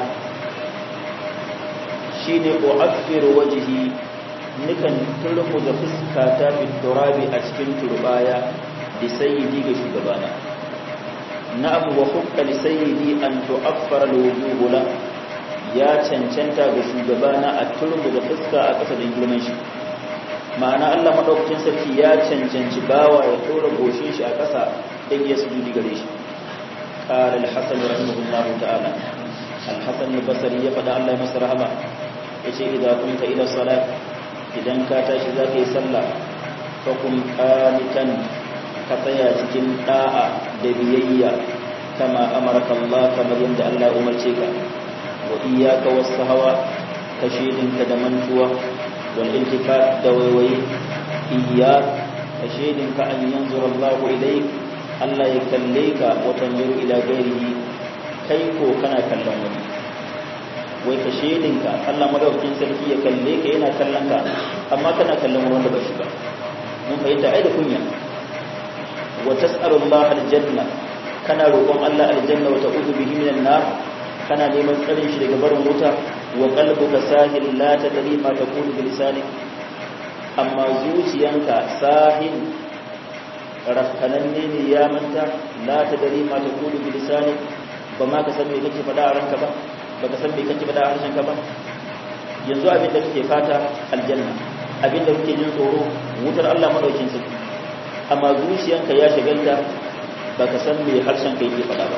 shine u'affiru wajhi nikan turmu da fuska ta fi turabi a cikin turbaya da sayyidi ga shugabana na abu wa hukka li sayyidi an tu'affara alwujuhu la ya cancanta ga shugabana a turmu da fuska a ƙasa da girman shi ma'ana Allah madaukakin sarki ya cancanci bawa ya tura goshin shi a ƙasa dan ya sujudi gare shi qala al-hasan rahimahullah ta'ala al-hasan al-basri ya fada Allah ya masa rahama yace idza kunta ila salat idan ka tashi zaka yi sallah fa kun qanitan ka tsaya cikin da'a da biyayya kama amaraka Allah kamar yadda Allah ya umarce ka wa iyyaka was-sahawa kashidinka da mantuwa والالتفات دويوي إياك ka shaidinka an yanzura Allahu ilayk Allah ya kalle ka wa tanzuru ila ghairihi kai ko kana kallon wani wai ka shaidinka Allah madaukakin sarki ya kalle ka yana kallon ka amma kana kallon wanda ba shi ba mun fahimta ai da kunya wa tas'alu Allah aljanna kana roƙon Allah aljanna wa ta'udhu bihi minan nar kana neman tsarin shi daga barin wuta wa qalbuka sahil la tadri ma taqulu bi lisanik amma zuciyanka sahil rafkananne ne ya manta la tadri ma taqulu bi lisanik ba ma ka san me kake faɗa a ranka ba ba ka san me kake faɗa a harshen ka ba yanzu abin da kake fata aljanna abin da kake jin tsoro wutar Allah madaukin sarki amma zuciyanka ya shagalta ba ka san me harshen ka yake faɗa ba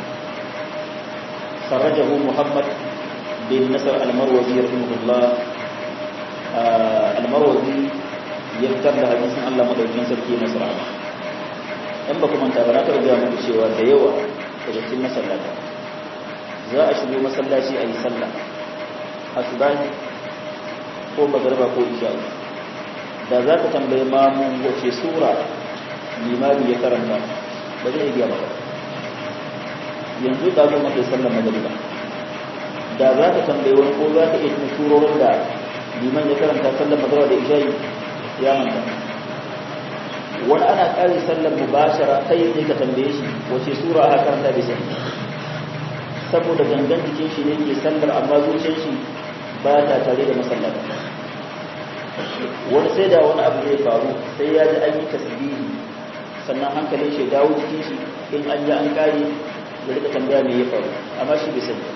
خرجه محمد بن نصر المروزي رحمه الله المروزي يذكر da hadisin Allah madaukakin sarki na sura in ba kuma ta baraka ga mu cewa da yawa daga cikin masallata za a shigo masallaci a yi sallah asubahi ko magariba ko isha da za ka tambaye mamu wace sura limami ya karanta ba zai iya ba yanzu da zo maka sallar magariba da za ka tambaye wani ko za ka iya tuna surorin da liman ya karanta sallar magariba da isha'i ya manta wani ana ƙari sallar mubashara kai ne ka tambaye shi wace sura aka karanta bai sani saboda gangan jikin shi ne ke sallar amma zuciyar shi ba ta tare da masallata wani sai da wani abu zai faru sai ya ji an yi tasbihi sannan hankalin shi dawo jikin shi in an ji an kare da rika tambaya me ya faru amma shi bai sani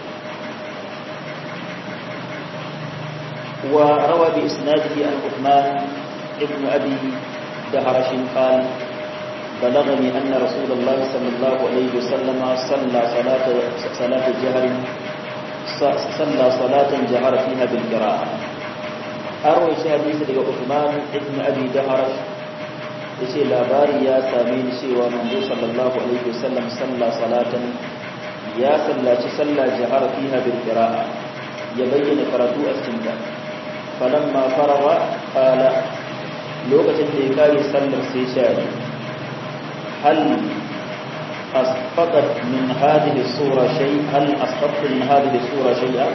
wa rawa bi isnadihi an Uthman ibn Abi دهرش قال بلغني أن رسول الله صلى الله عليه وسلم صلى صلاة صلاة الجهر صلى صلاة جهر فيها بالقراءة أروي حديث لك عثمان ابن أبي دهرش yace labari ya same ni cewa manzo sallallahu alaihi wasallam salla salatan ya sallaci sallah jahara fiha bil qira'a ya bayyana karatu a cikin ta falamma farawa qala lokacin da ya kare sallar sai shari hal asfaqat min hadhihi sura shay hal asfaqat min hadhihi sura shay'a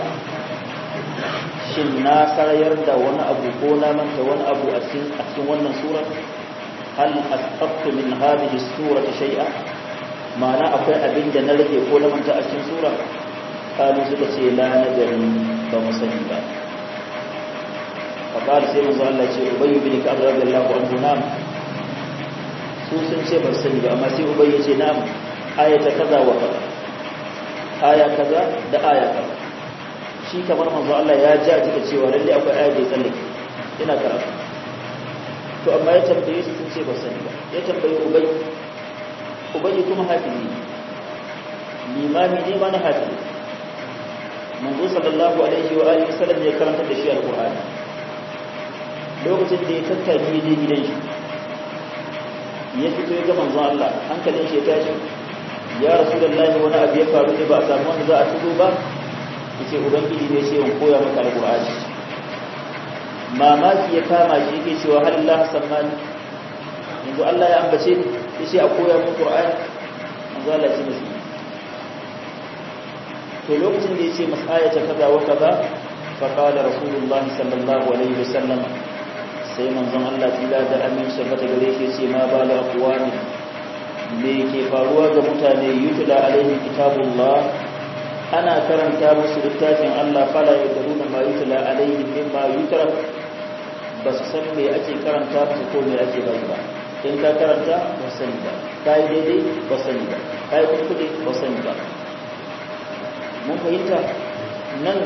shin na sarayar da wani abu ko na manta wani abu a cikin a cikin wannan sura hal asfaqat min hadhihi sura shay'a ma'ana akwai abin da na rage ko na manta a cikin sura kalu suka ce la nadari ba mu sani ba فقال سيما زال الله ce ubayy bin ka'ab radiyallahu anhu nam su sun ce ba sani ba amma sai ubayy ce nam ayata kaza wa kaza aya kaza da aya kaza shi kamar manzo Allah ya ji a cikin cewa lalle akwai aya da tsallake ina karatu to amma ya tambaye su sun ce ba sani ba ya tambaye ubayy ubayy kuma hafizi limami ne ma na hafizi manzo sallallahu alaihi wa alihi wasallam ya karanta da shi alqur'ani lokacin da ya tattaki ya je gidan shi ya fito ya ga manzon Allah hankalin shi ya tashi ya rasulullahi wani abu ya faru ne ba a samu wanda za a tudo ba yace ubangiji ne ce in koya maka alqur'ani mamaki ya kama shi yake cewa hal Allah sammani yanzu Allah ya ambace ni yace a koya min qur'ani manzo Allah ya ce masa to lokacin da yace masayata kaza wa kaza فقال رسول الله صلى الله عليه وسلم sai manzon Allah tila da aminci bata gare shi ce ma ba la aqwami me ke faruwa ga mutane yutla alaihi kitabullah ana karanta musu littafin Allah fala yadruna ma yutla alaihi mimma yutra ba su san me ake karanta musu ko me ake bari ba in ka karanta ba sani ba kai daidai ba sani ba kai kuskure ba sani ba mun fahimta nan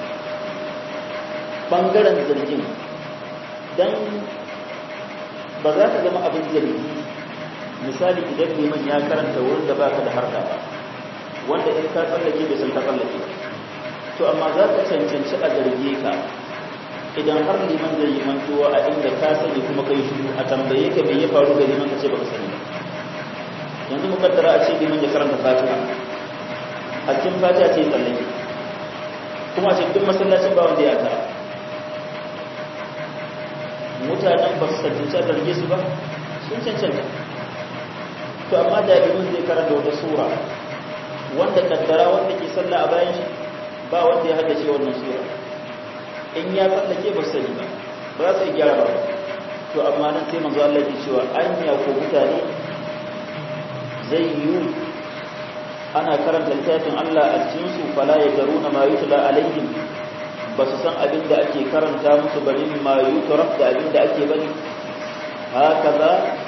bangaren zargin don ba za ka zama abin zargi misali idan liman ya karanta wurin da baka da harka ba wanda in ka tsallake bai san ka tsallake to amma za ka cancanci a zarge ka idan har liman zai yi mantuwa a inda ka sani kuma kai shi a tambaye ka mai ya faru ga liman ka ce baka sani ba yanzu mukaddara a ce liman ya karanta fatiha a cikin fatiha ce tsallake kuma a ce duk masallacin ba wanda ya tara mutanen ba su tantance a zarge su ba sun cancanta to amma da liman zai karanta wata sura wanda kaddara wanda ke sallah a bayan shi ba wanda ya haddace wannan sura in ya tsallake ba sani ba ba za su gyara ba to amma nan sai manzo Allah ke cewa anya ko mutane zai yi ana karanta littafin Allah a cikin su fala ya garuna ma yutla alaihim ba su san abin da ake karanta musu bane ma yutraf da abin da ake bane hakaza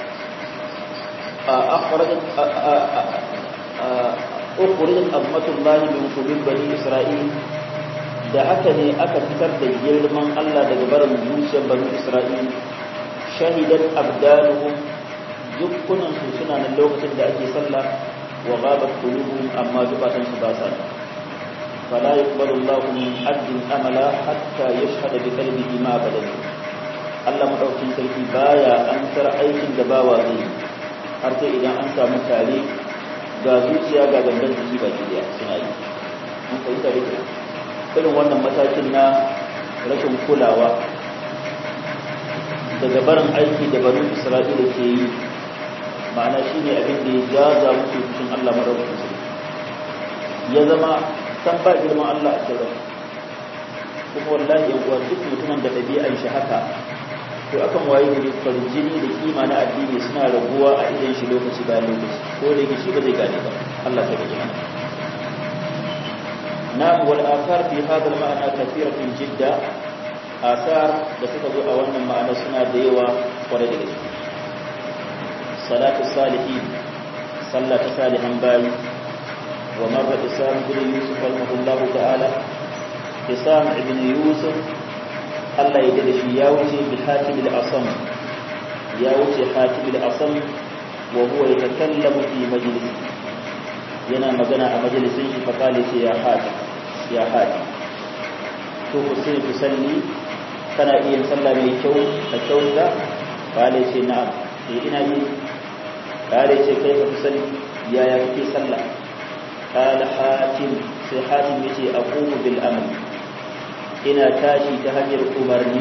akhrajat ukhrijat ammatullah min qulub bani isra'il da haka ne aka fitar da girman Allah daga barin zuciyar bani isra'il shahidat abdanuhum dukkunan su suna nan lokacin da ake sallah wa ghabat qulubuhum amma zubatan su ba sa fala yaqbalu Allahu min abdin amala hatta yashhada bi qalbihi ma badal Allah madaukin sarki baya an tar aikin da bawa zai har sai idan an samu tare ga zuciya ga gangan jiki ba daya suna yi mun fahimta da irin wannan matakin na rashin kulawa daga barin aiki da barin isra'ila ke yi ma'ana shi ne abin da ya jaza musu cikin allah maraukin su ya zama san ba girman allah a cikin kuma wallahi yan uwa duk mutumin da ɗabi'an shi haka to akan waye gari farjini da kima na addini suna raguwa a idan shi lokaci bayan lokaci ko da yake shi ba zai gane ba allah ta gaji mana نعم والآثار في هذا المعنى كثيرة جدا آثار بسكة أولا معنى سنة ديوة ورد صلاة الصالحين صلاة صالحا باي ومر إسام بن يوسف رحمه الله تعالى إسام بن يوسف الله يدلش ياوتي بحاتم الأصم ياوتي حاتم الأصم وهو يتكلم في مجلس yana magana a majalisin shi faƙali ce ya haɗi ya haɗi to ku sai ku salli kana iya sallah mai kyau a kyau da ƙale ce na e ina yi ƙale ce kai ku salli yaya kake sallah ƙale hatim sai hatim ya ce a kuma bil amal ina tashi ta hanyar umarni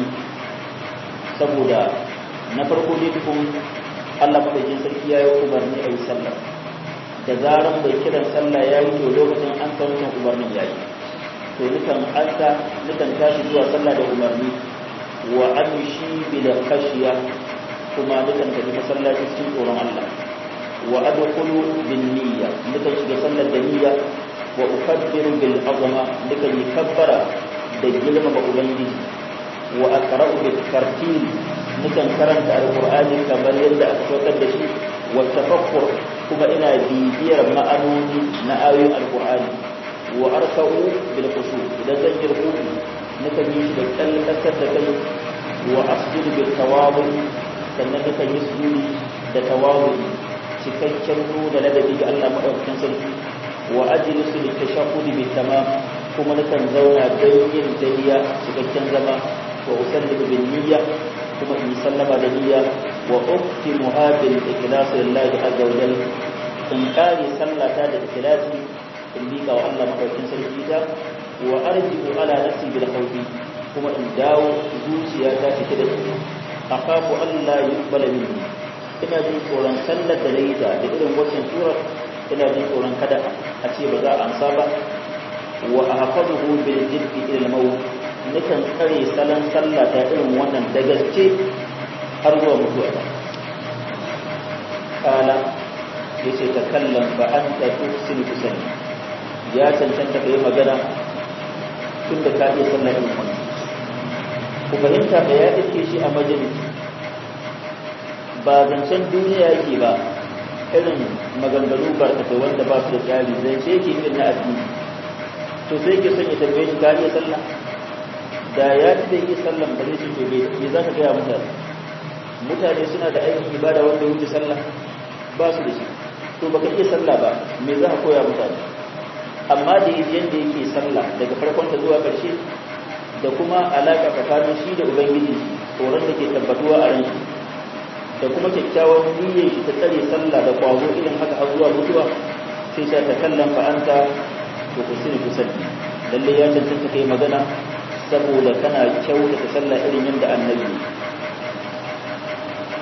saboda na farko ne tukun Allah madaukin sarki ya yi umarni a yi sallah da zaran bai kiran sallah ya yi to lokacin an san wancan umarnin ya yi to nukan anta nukan tashi zuwa sallah da umarni wa amshi bil khashiya kuma nukan tafi masallaci cikin tsoron Allah wa adkhulu bin niyya nukan shiga sallar da niyya wa ukabbiru bil azama nukan yi kabbara da girmama ubangiji wa aqra'u bil tartil nukan karanta alqur'ani kamar yadda aka saukar da shi wa tafakkur kuma ina bibiyar ma'anoni na ayoyin alkur'ani wa arka'u bil khushu idan zan yi ruku na kan yi da kalkasar da kai wa asjudu bil tawabu sannan na kan yi sujudi da tawabu cikakken nuna ladabi ga Allah madaukakin sarki wa ajlisu lit tashahhudi bil tamam kuma na kan zauna don yin tahiyya cikakken zama wa usallimu bil niyya kuma in sallama da niyya wa uktimu hadil ikhlas lillahi azza wa jalla in kare sallata da ikhlasi in bika wa Allah madaukin sarki ta wa arji'u ala nafsi bil khawfi kuma in dawo zuciya ta cike da shi akhafu Allah yuqbala minni ina jin tsoron sallar da nayi da irin wannan sura ina jin tsoron kada a ce ba za a amsa ba wa ahfazuhu bil jiddi ila al-maut nukan tsare salon sallah ta irin wannan da gaske har zuwa mutuwa ba kala ya ce ta kallon ba an ta tusin kusan ya cancanta ka yi magana tun da ka iya sallah irin wannan ku fahimta da ya ɗauke shi a majalisi ba zancen duniya yake ba irin maganganu barkatai wanda ba su da tsari zance yake irin na addini to sai ke son ya tambaye shi ka iya sallah da ya ci da yi sallan ba zai ce bai me za ka gaya mutane mutane suna da aikin ibada wanda ya wuce sallah ba su da shi to baka iya sallah ba me za ka koya mutane amma da yadda yake sallah daga farkon ta zuwa ƙarshe da kuma alaƙa tsakanin shi da ubangiji tsoron da ke tabbatuwa a ranshi da kuma kyakkyawan niyyar shi ta tsare sallah da kwazo irin haka har zuwa mutuwa sai sha ta kallon fa'anta to ku sani ku sani lalle ya cancanta kai magana saboda kana kyautata sallah irin yadda annabi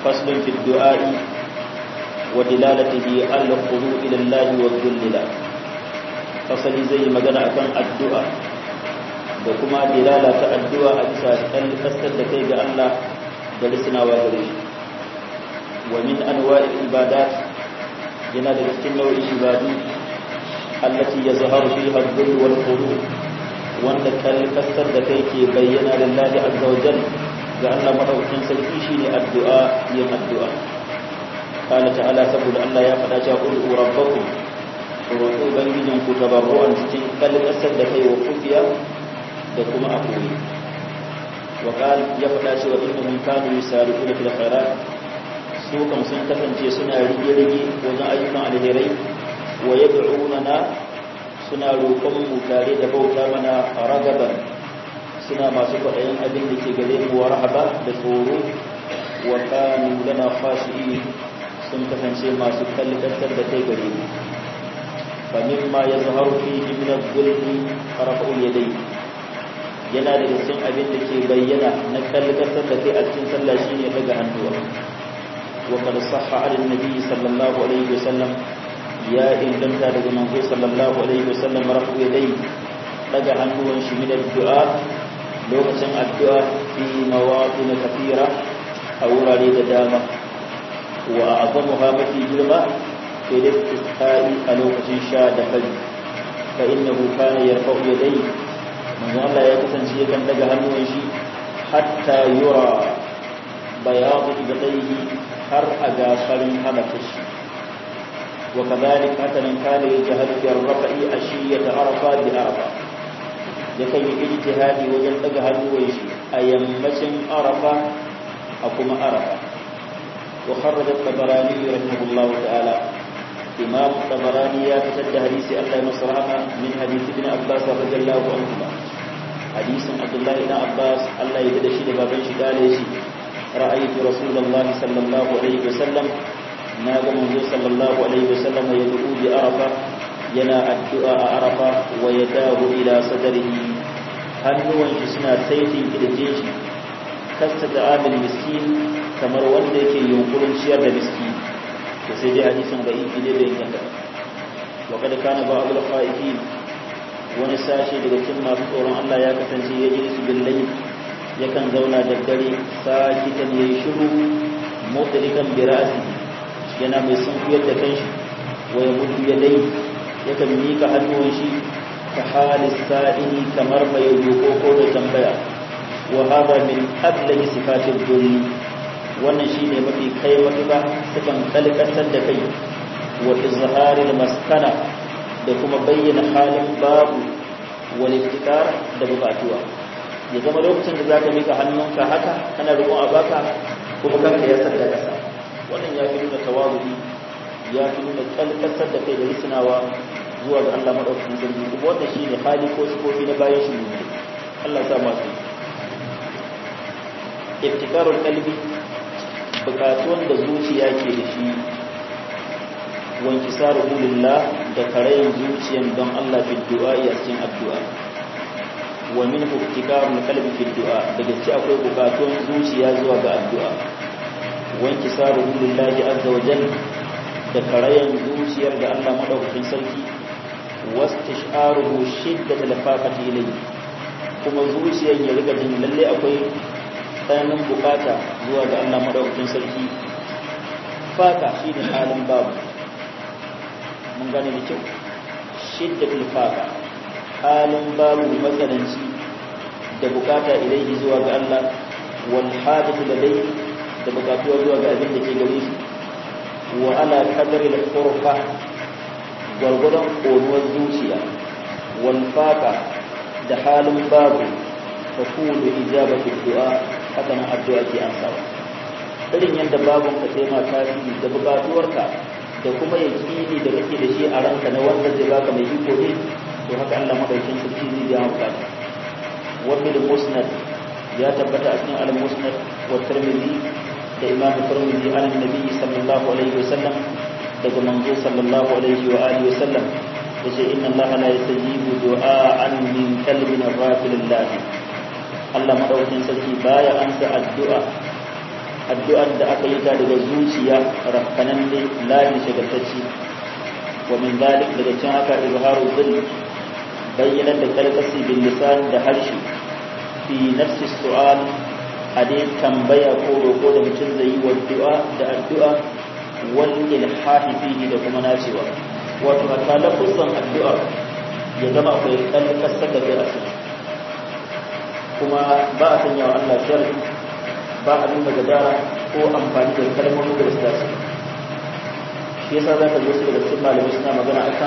faslun fi du'a'i wa dilalatihi al-khudu ila Allah wa dhullila fasali zai magana akan addu'a da kuma dilala ta addu'a a bisa kasar da kai ga Allah da risnawa gare shi wa min anwa'il ibadat yana da cikin nau'in ibadu allati yazharu fiha ad-dhull wal khudu wanda kasar da kai ke bayyana lillahi azza wa jalla ga Allah madaukakin sarki shine addu'a yin addu'a qala ta'ala saboda Allah ya faɗa cewa qul rabbakum roƙo ubangijin ku tabarru'an cikin kalkasar da kai wa kufiya da kuma a koyi wa qal ya faɗa cewa innahum kanu yusariquna fil khairat su kam sun kasance suna rige-rige wajen ayyukan alherai wa yad'unana suna roƙon mu tare da bauta mana ragaban suna masu kwaɗayin abin da ke gare mu wa rahaba da tsoro wa kanu lana khashi'in sun kasance masu kalkatar da kai gare mu fa mimma yazharu fihi min al-dhulmi rafa'u yadayhi yana da cikin abin da ke bayyana na kalkatar da kai a cikin sallah shine daga hannuwa wa qad sahha 'ala an-nabi sallallahu alaihi wasallam ya inganta daga manzo sallallahu alaihi wasallam rafa'u yadayhi daga hannuwan shi min addu'a lokacin addu'a fi mawaɗin kafira a wurare da dama wa a azamuha mafi girma ke da iskai a lokacin sha da fari fa inna kana yarfa'u yadai manzo Allah ya kasance yakan daga hannuwan shi hatta yura bayadu ibadaihi har a ga farin hamata shi wa kadhalika hakanan kana yajhadu fi ar-rafa'i ashiyata arafa bi arafa yakan yi ijtihadi wajen daga hannuwan shi a yammacin arafa a kuma arafa wa kharraja tabarani rahimahullah ta'ala imam tabarani ya fitar da hadisi Allah ya masa rahama min hadisi ibn abbas radiyallahu anhu hadisin abdullah ibn abbas Allah ya da shi da baban shi dale shi ra'aytu rasulullahi sallallahu alaihi wasallam na ga manzo sallallahu alaihi wasallam ya du'u bi arafa yana addu'a a arafa wa ya dahu ila sadarihi hannuwan shi suna saitin kirje shi kasta da amil miskin kamar wanda yake yunkurin ciyar da miski to sai dai hadisin da iki ne bai inganta wa kada kana ba abul khaifi wani sashi daga cikin masu tsoron Allah ya kasance ya ji su billahi yakan zauna da dare sakitan yayi shiru mutlikan bi ra'si yana mai sunkuyar da kanshi wa ya mutu yadai yakan mika hannuwan shi ta halis sa'ini kamar mai roƙo da tambaya wa hada min ablahi sifatil dhulli wannan shine mafi kai matuƙa sukan kalkatar da kai wa izharil maskana da kuma bayyana halin babu wal iftikar da bukatuwa ya zama lokacin da zaka mika hannunka haka kana roƙon a baka kuma kanka ya sadda kasa wannan ya fi nuna tawazu'i ya fi nuna kalkatar da kai da risinawa zuwa ga Allah madaukakin sarki kuma wannan shine hali ko sifofi na bayan shi ne Allah ya sa masu iftikarul qalbi bukatun da zuciya ke da shi wanki saru lillah da karayin zuciyan don Allah fi du'a ya cikin addu'a wa min iftikarul qalbi fi du'a daga ci akwai bukatun zuciya zuwa ga addu'a wanki saru lillahi azza wa jalla da karayan zuciyar da Allah madaukakin sarki wastish'aruhu shiddatal faqati ilayhi kuma zuciyar ya riga jin lalle akwai tsananin bukata zuwa ga Allah madaukakin sarki faka shine halin babu mun gane da kyau shiddatul faka halin babu matsananci da bukata ilayhi zuwa ga Allah wal hadatu ladai da bukatuwa zuwa ga abin da ke gare shi wa ala kadari da kurfa gwargwadon ƙonuwar zuciya walfaka da halin babu ta kulu ijaba fi du'a haka nan addu'a ke amsawa irin yadda babun ka taima tasiri da bukatuwarka da kuma yakini da kake da shi a ranka na wanda zai baka mai iko ne to haka Allah madaukin sarki zai biya maka wanda da musnad ya tabbata a cikin al-musnad wa tirmidhi da imam tirmidhi an nabi sallallahu alaihi wasallam daga manzo sallallahu alaihi wa alihi wasallam yace inna allaha la yastajibu du'aan min qalbin ghafilillah Allah madaukakin sarki baya ansa addu'a addu'ar da aka yi ta daga zuciya rafkanan ne layin shagartacci wa min zalik daga cin haka izharu zil bayyana da kalkasi bil lisan da harshe fi nafsi su'al a dai tambaya ko roƙo da mutum zai yi wa du'a da addu'a wal ilhahi fihi da kuma nacewa wato hatta lafuzan addu'a ya zama akwai kalkasar da kai a kuma ba a sanya wa Allah sharri ba a nuna gadara ko amfani da kalmomin da su dace shi yasa za ka zo su daga cikin malamai suna magana akan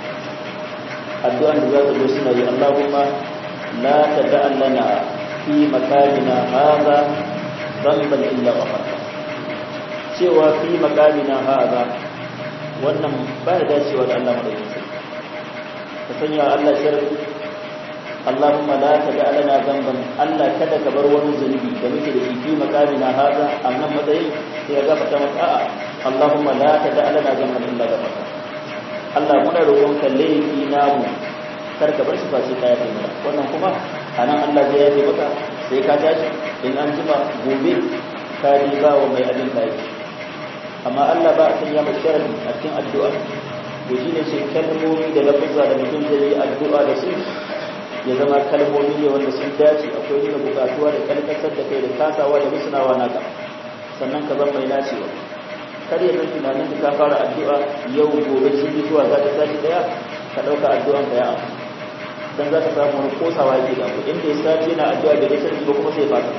addu'an da za ka zo suna yi Allahumma la tada'a lana fi makamina hadha dhanban illa ghafarta cewa fi makamina hadha wannan ba ya dacewa da Allah madaukakin ka sanya Allah sharri Allahumma la tada lana zamban Allah kada ka bar wani zunubi da muke da shi fi makamina hada annan matsayin sai ya gafarta maka a'a Allahumma la tada lana zamban illa gafarta Allah muna roƙon ka laifi namu kar ka bar shi ba sai ka yafe mana wannan kuma anan Allah zai yafe maka sai ka tashi in an jima gobe ka ji ba wa mai abin kai amma Allah ba a sanya mai sharadi a cikin addu'a to shine sai kalmomi da lafuzza da mutum zai yi addu'a da su ya zama kalmomi ne wanda sun dace akwai nuna bukatuwa da kalkasar da kai da kasawa da musunawa naka sannan ka zama mai nacewa kar ya zan tunanin da ka fara addu'a yau gobe jibi zuwa za ta tashi daya ka ɗauka addu'an ka ya amu dan za ka samu wani kosawa yake da inda ya sati yana addu'a da gasar ba kuma sai fata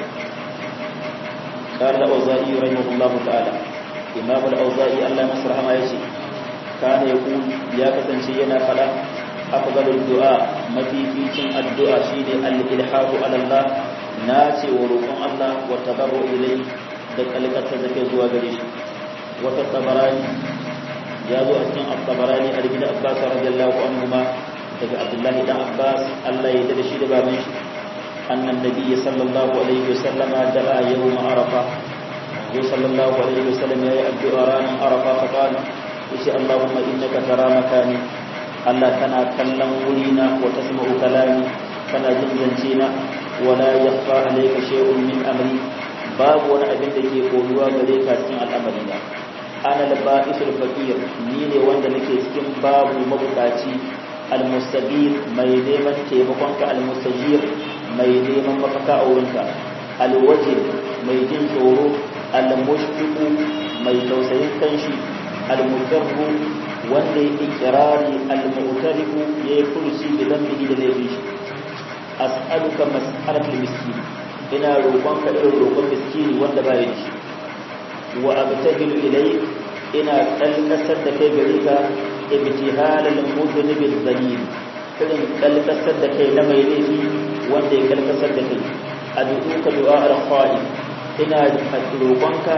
قال الأوزائي رحمه الله تعالى إمام الأوزائي الله مصر رحمه يشي كان يقول يا كتنشي ينا فلا أفضل الدعاء مفيفيتين الدعاء شيني الإلحاح على الله ناسي ورقم الله والتضرع إليه دكالك تزكي زوا قريش وتطبراني جاءوا أسنع الطبراني أربين أباس رضي الله عنهما daga Abdullahi dan Abbas Allah ya da shi da baban shi annan nabi sallallahu alaihi wasallam da'a yawm arafa ya sallallahu alaihi wasallam ya yi addu'a ranar arafa fa qala yace Allahumma innaka tara makani Allah kana kallon wurina wa tasma'u kalami kana jin zance na wala yakhfa alayka shay'un min amri babu wani abin da ke koyuwa gare ka cikin al'amari na ana laba'isul faqir ni ne wanda nake cikin babu mabukaci almustabir mai neman taimakonka almustajir mai neman mafaka a wurinka alwajir mai jin tsoro almushfiqu mai tausayin kanshi almutarru wanda ya ikirari almu'tarifu ya yi furuci da zambihi da laifin shi as'aluka mas'alatul miskin ina roƙonka irin roƙon miskini wanda ba ya da shi wa abtahilu ilayk ina kalkasar da kai gare ka ibtihal al-mudhnib al-dhalil irin kalkasar da kai na mai laifi wanda ya kalkasar da kai addu'uka du'a al-khali ina roƙonka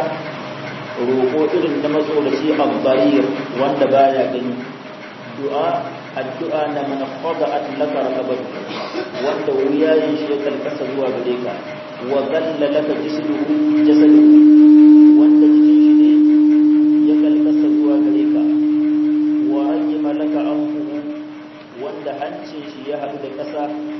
roƙo irin na matsolaci al-dharir wanda baya gani du'a addu'a na man khada'at laka raqabatu wanda wuyayin shi ya kalkasa zuwa gare ka wa dhalla laka jisduhu jasaduhu wanda jikin shi ne ya kalkasa zuwa gare ka wa rajima laka anfuhu wanda hancin shi ya haɗu da ƙasa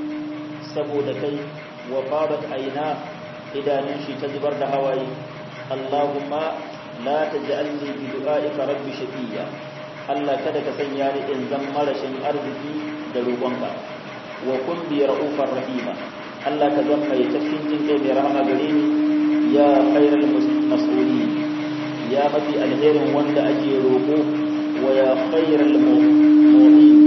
saboda kai wa fabat aina idanun shi ta zubar da hawaye Allahumma la taj'alni bi du'aika rabbi shaqiya Allah kada ka sanya ni in zan marashin arziki da roƙonka wa kun bi ra'ufar rahima Allah ka zan mai tafkin jin kai mai rahama gare ni ya khairal mas'uli ya mafi alherin wanda ake roƙo wa ya khairal mu'min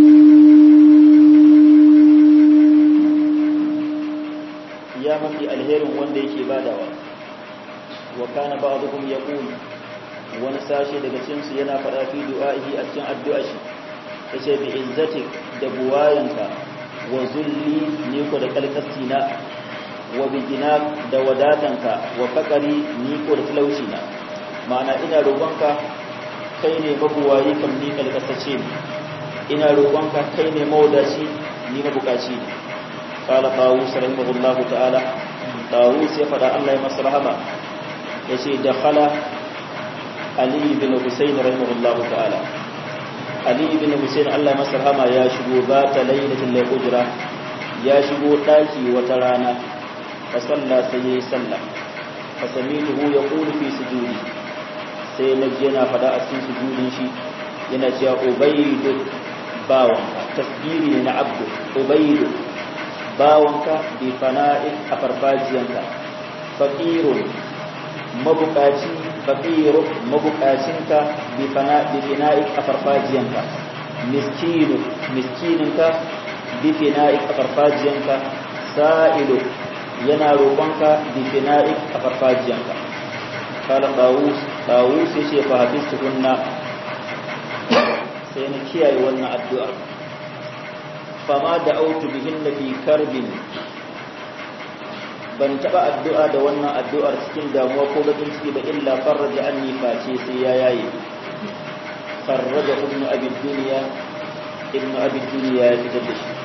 ya mafi alherin wanda yake badawa wa kana ba'dhum yaqul wani sashe daga cikin su yana fada fi du'a'i a cikin addu'a shi yace bi izzatik da buwayanka wa zulli ni ko da kalkastina wa bi da wadatanka wa fakari ni ko da talauci na ma'ana ina roƙonka kai ne mabuwayi kam ni kalkasace ne ina roƙonka kai ne mawadaci ni mabukaci ne qala tawus rahimahullahu ta'ala tawus ya fada Allah ya masa rahama yace dakhala ali bin husayn rahimahullahu ta'ala ali bin husayn Allah ya masa rahama ya shigo ba ta lailatul layl ya shigo daki wata rana fa salla sai yayi sallah fa fasamituhu yaqulu fi sujudi sai na ji yana fada a cikin sujudin shi yana cewa ubaydu bawanka tasbiri ne na abdu ubaydu bawanka bi fana'i a farfajiyanka faqirun mabukaci faqiru mabukacinka bi fana'i fina'i a farfajiyanka miskinu miskininka bi fina'i a farfajiyanka sa'ilu yana roƙonka bi fina'i a farfajiyanka kala dawus dawus yace fa hafistu kunna sai na kiyaye wannan addu'a fama da autu bihin na fi karbin ban taɓa addu'a da wannan addu'ar cikin damuwa ko bakin ciki ba illa farraja an face sai ya yaye farraja ibn abin duniya ibn abin duniya ya fitar da shi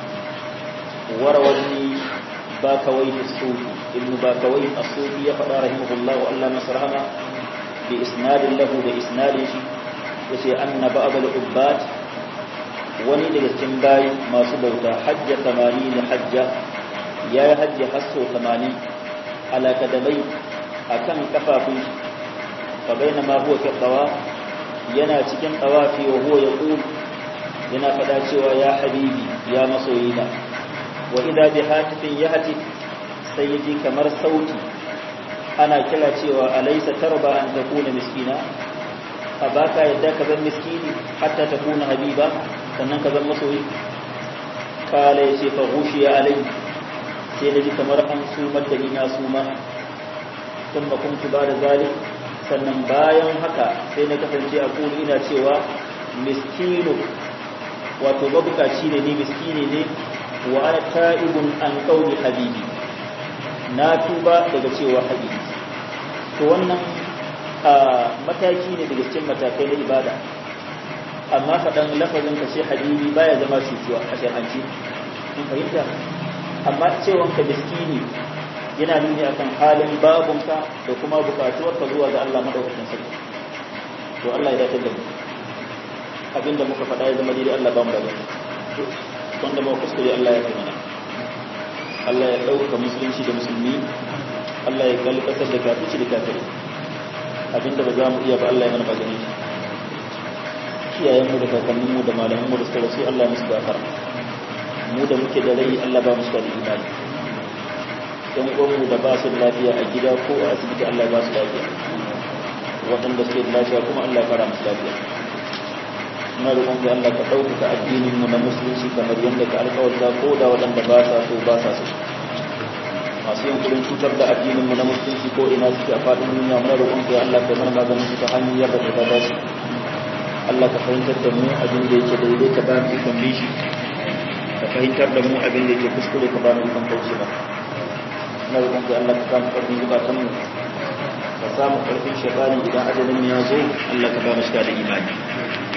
warawani ba kawai da sufi ibn ba kawai a sufi ya faɗa rahimahullah wa Allah nasarama bi isnadin lahu da isnadin shi yace anna ba'd al-ubbat wani daga cikin bayi masu bauta hajja 80 hajja yayi hajji hasso 80 ala kadamai akan kafafun shi fa bainama huwa fi tawa yana cikin tawafi wa huwa yaqul yana fada cewa ya habibi ya masoyina wa idha bi hatifin yahti sayyidi kamar sauti ana kira cewa alaysa tarba an takuna miskina a baka yadda ka zan miskini hatta ta kuna habiba sannan ka zan masoyi kala ya ce fa ya alai sai na ji kamar an sumar da ni na suma tun ba kuntu ba da zali sannan bayan haka sai na kasance a kuli ina cewa miskinu wato mabukaci ne ni miskini ne wa ana ta'ibun an kauli habibi na tuba daga cewa habibi to wannan a mataki ne daga cikin matakai na ibada amma faɗan lafazin ka ce habibi baya zama cutuwa a shar'anci in fahimta amma cewan ka miskini yana nuni akan halin babunka da kuma bukatuwar ka zuwa ga Allah madaukakin sarki to Allah ya dace da mu abinda muka faɗa ya zama daidai Allah ba mu da gani wanda ba kuskure Allah ya kai mana Allah ya ɗauka musulunci da musulmi Allah ya galbatar da kafirci da kafirai abinda ba za mu iya ba Allah ya mana magani kiyayenmu da kakanninmu da malamanmu da suka rasu Allah musu gafara mu da muke da rai Allah ba musu da imani dan uwanmu da ba su da lafiya a gida ko a asibiti Allah ba su lafiya waɗanda suke da lafiya kuma Allah ya fara musu lafiya muna roƙon ka Allah ka ɗaukaka addinin mu na musulunci kamar yadda ka alƙawarta ko da waɗanda ba sa so ba sa so masu yin kudin cutar da addinin mu na musulunci ko ina suke a faɗin duniya muna roƙon ka Allah ka mana maganin su ta hanyar da ta dace Allah ka fahimtar da mu abin da yake daidai ka ba mu ikon bishi ka fahimtar da mu abin da yake kuskure ka ba mu ikon kauce ba muna roƙon ka Allah ka samu ƙarfin zukatan mu ka samu ƙarfin shaytani idan ajalin ya zo Allah ka ba mu shiga da imani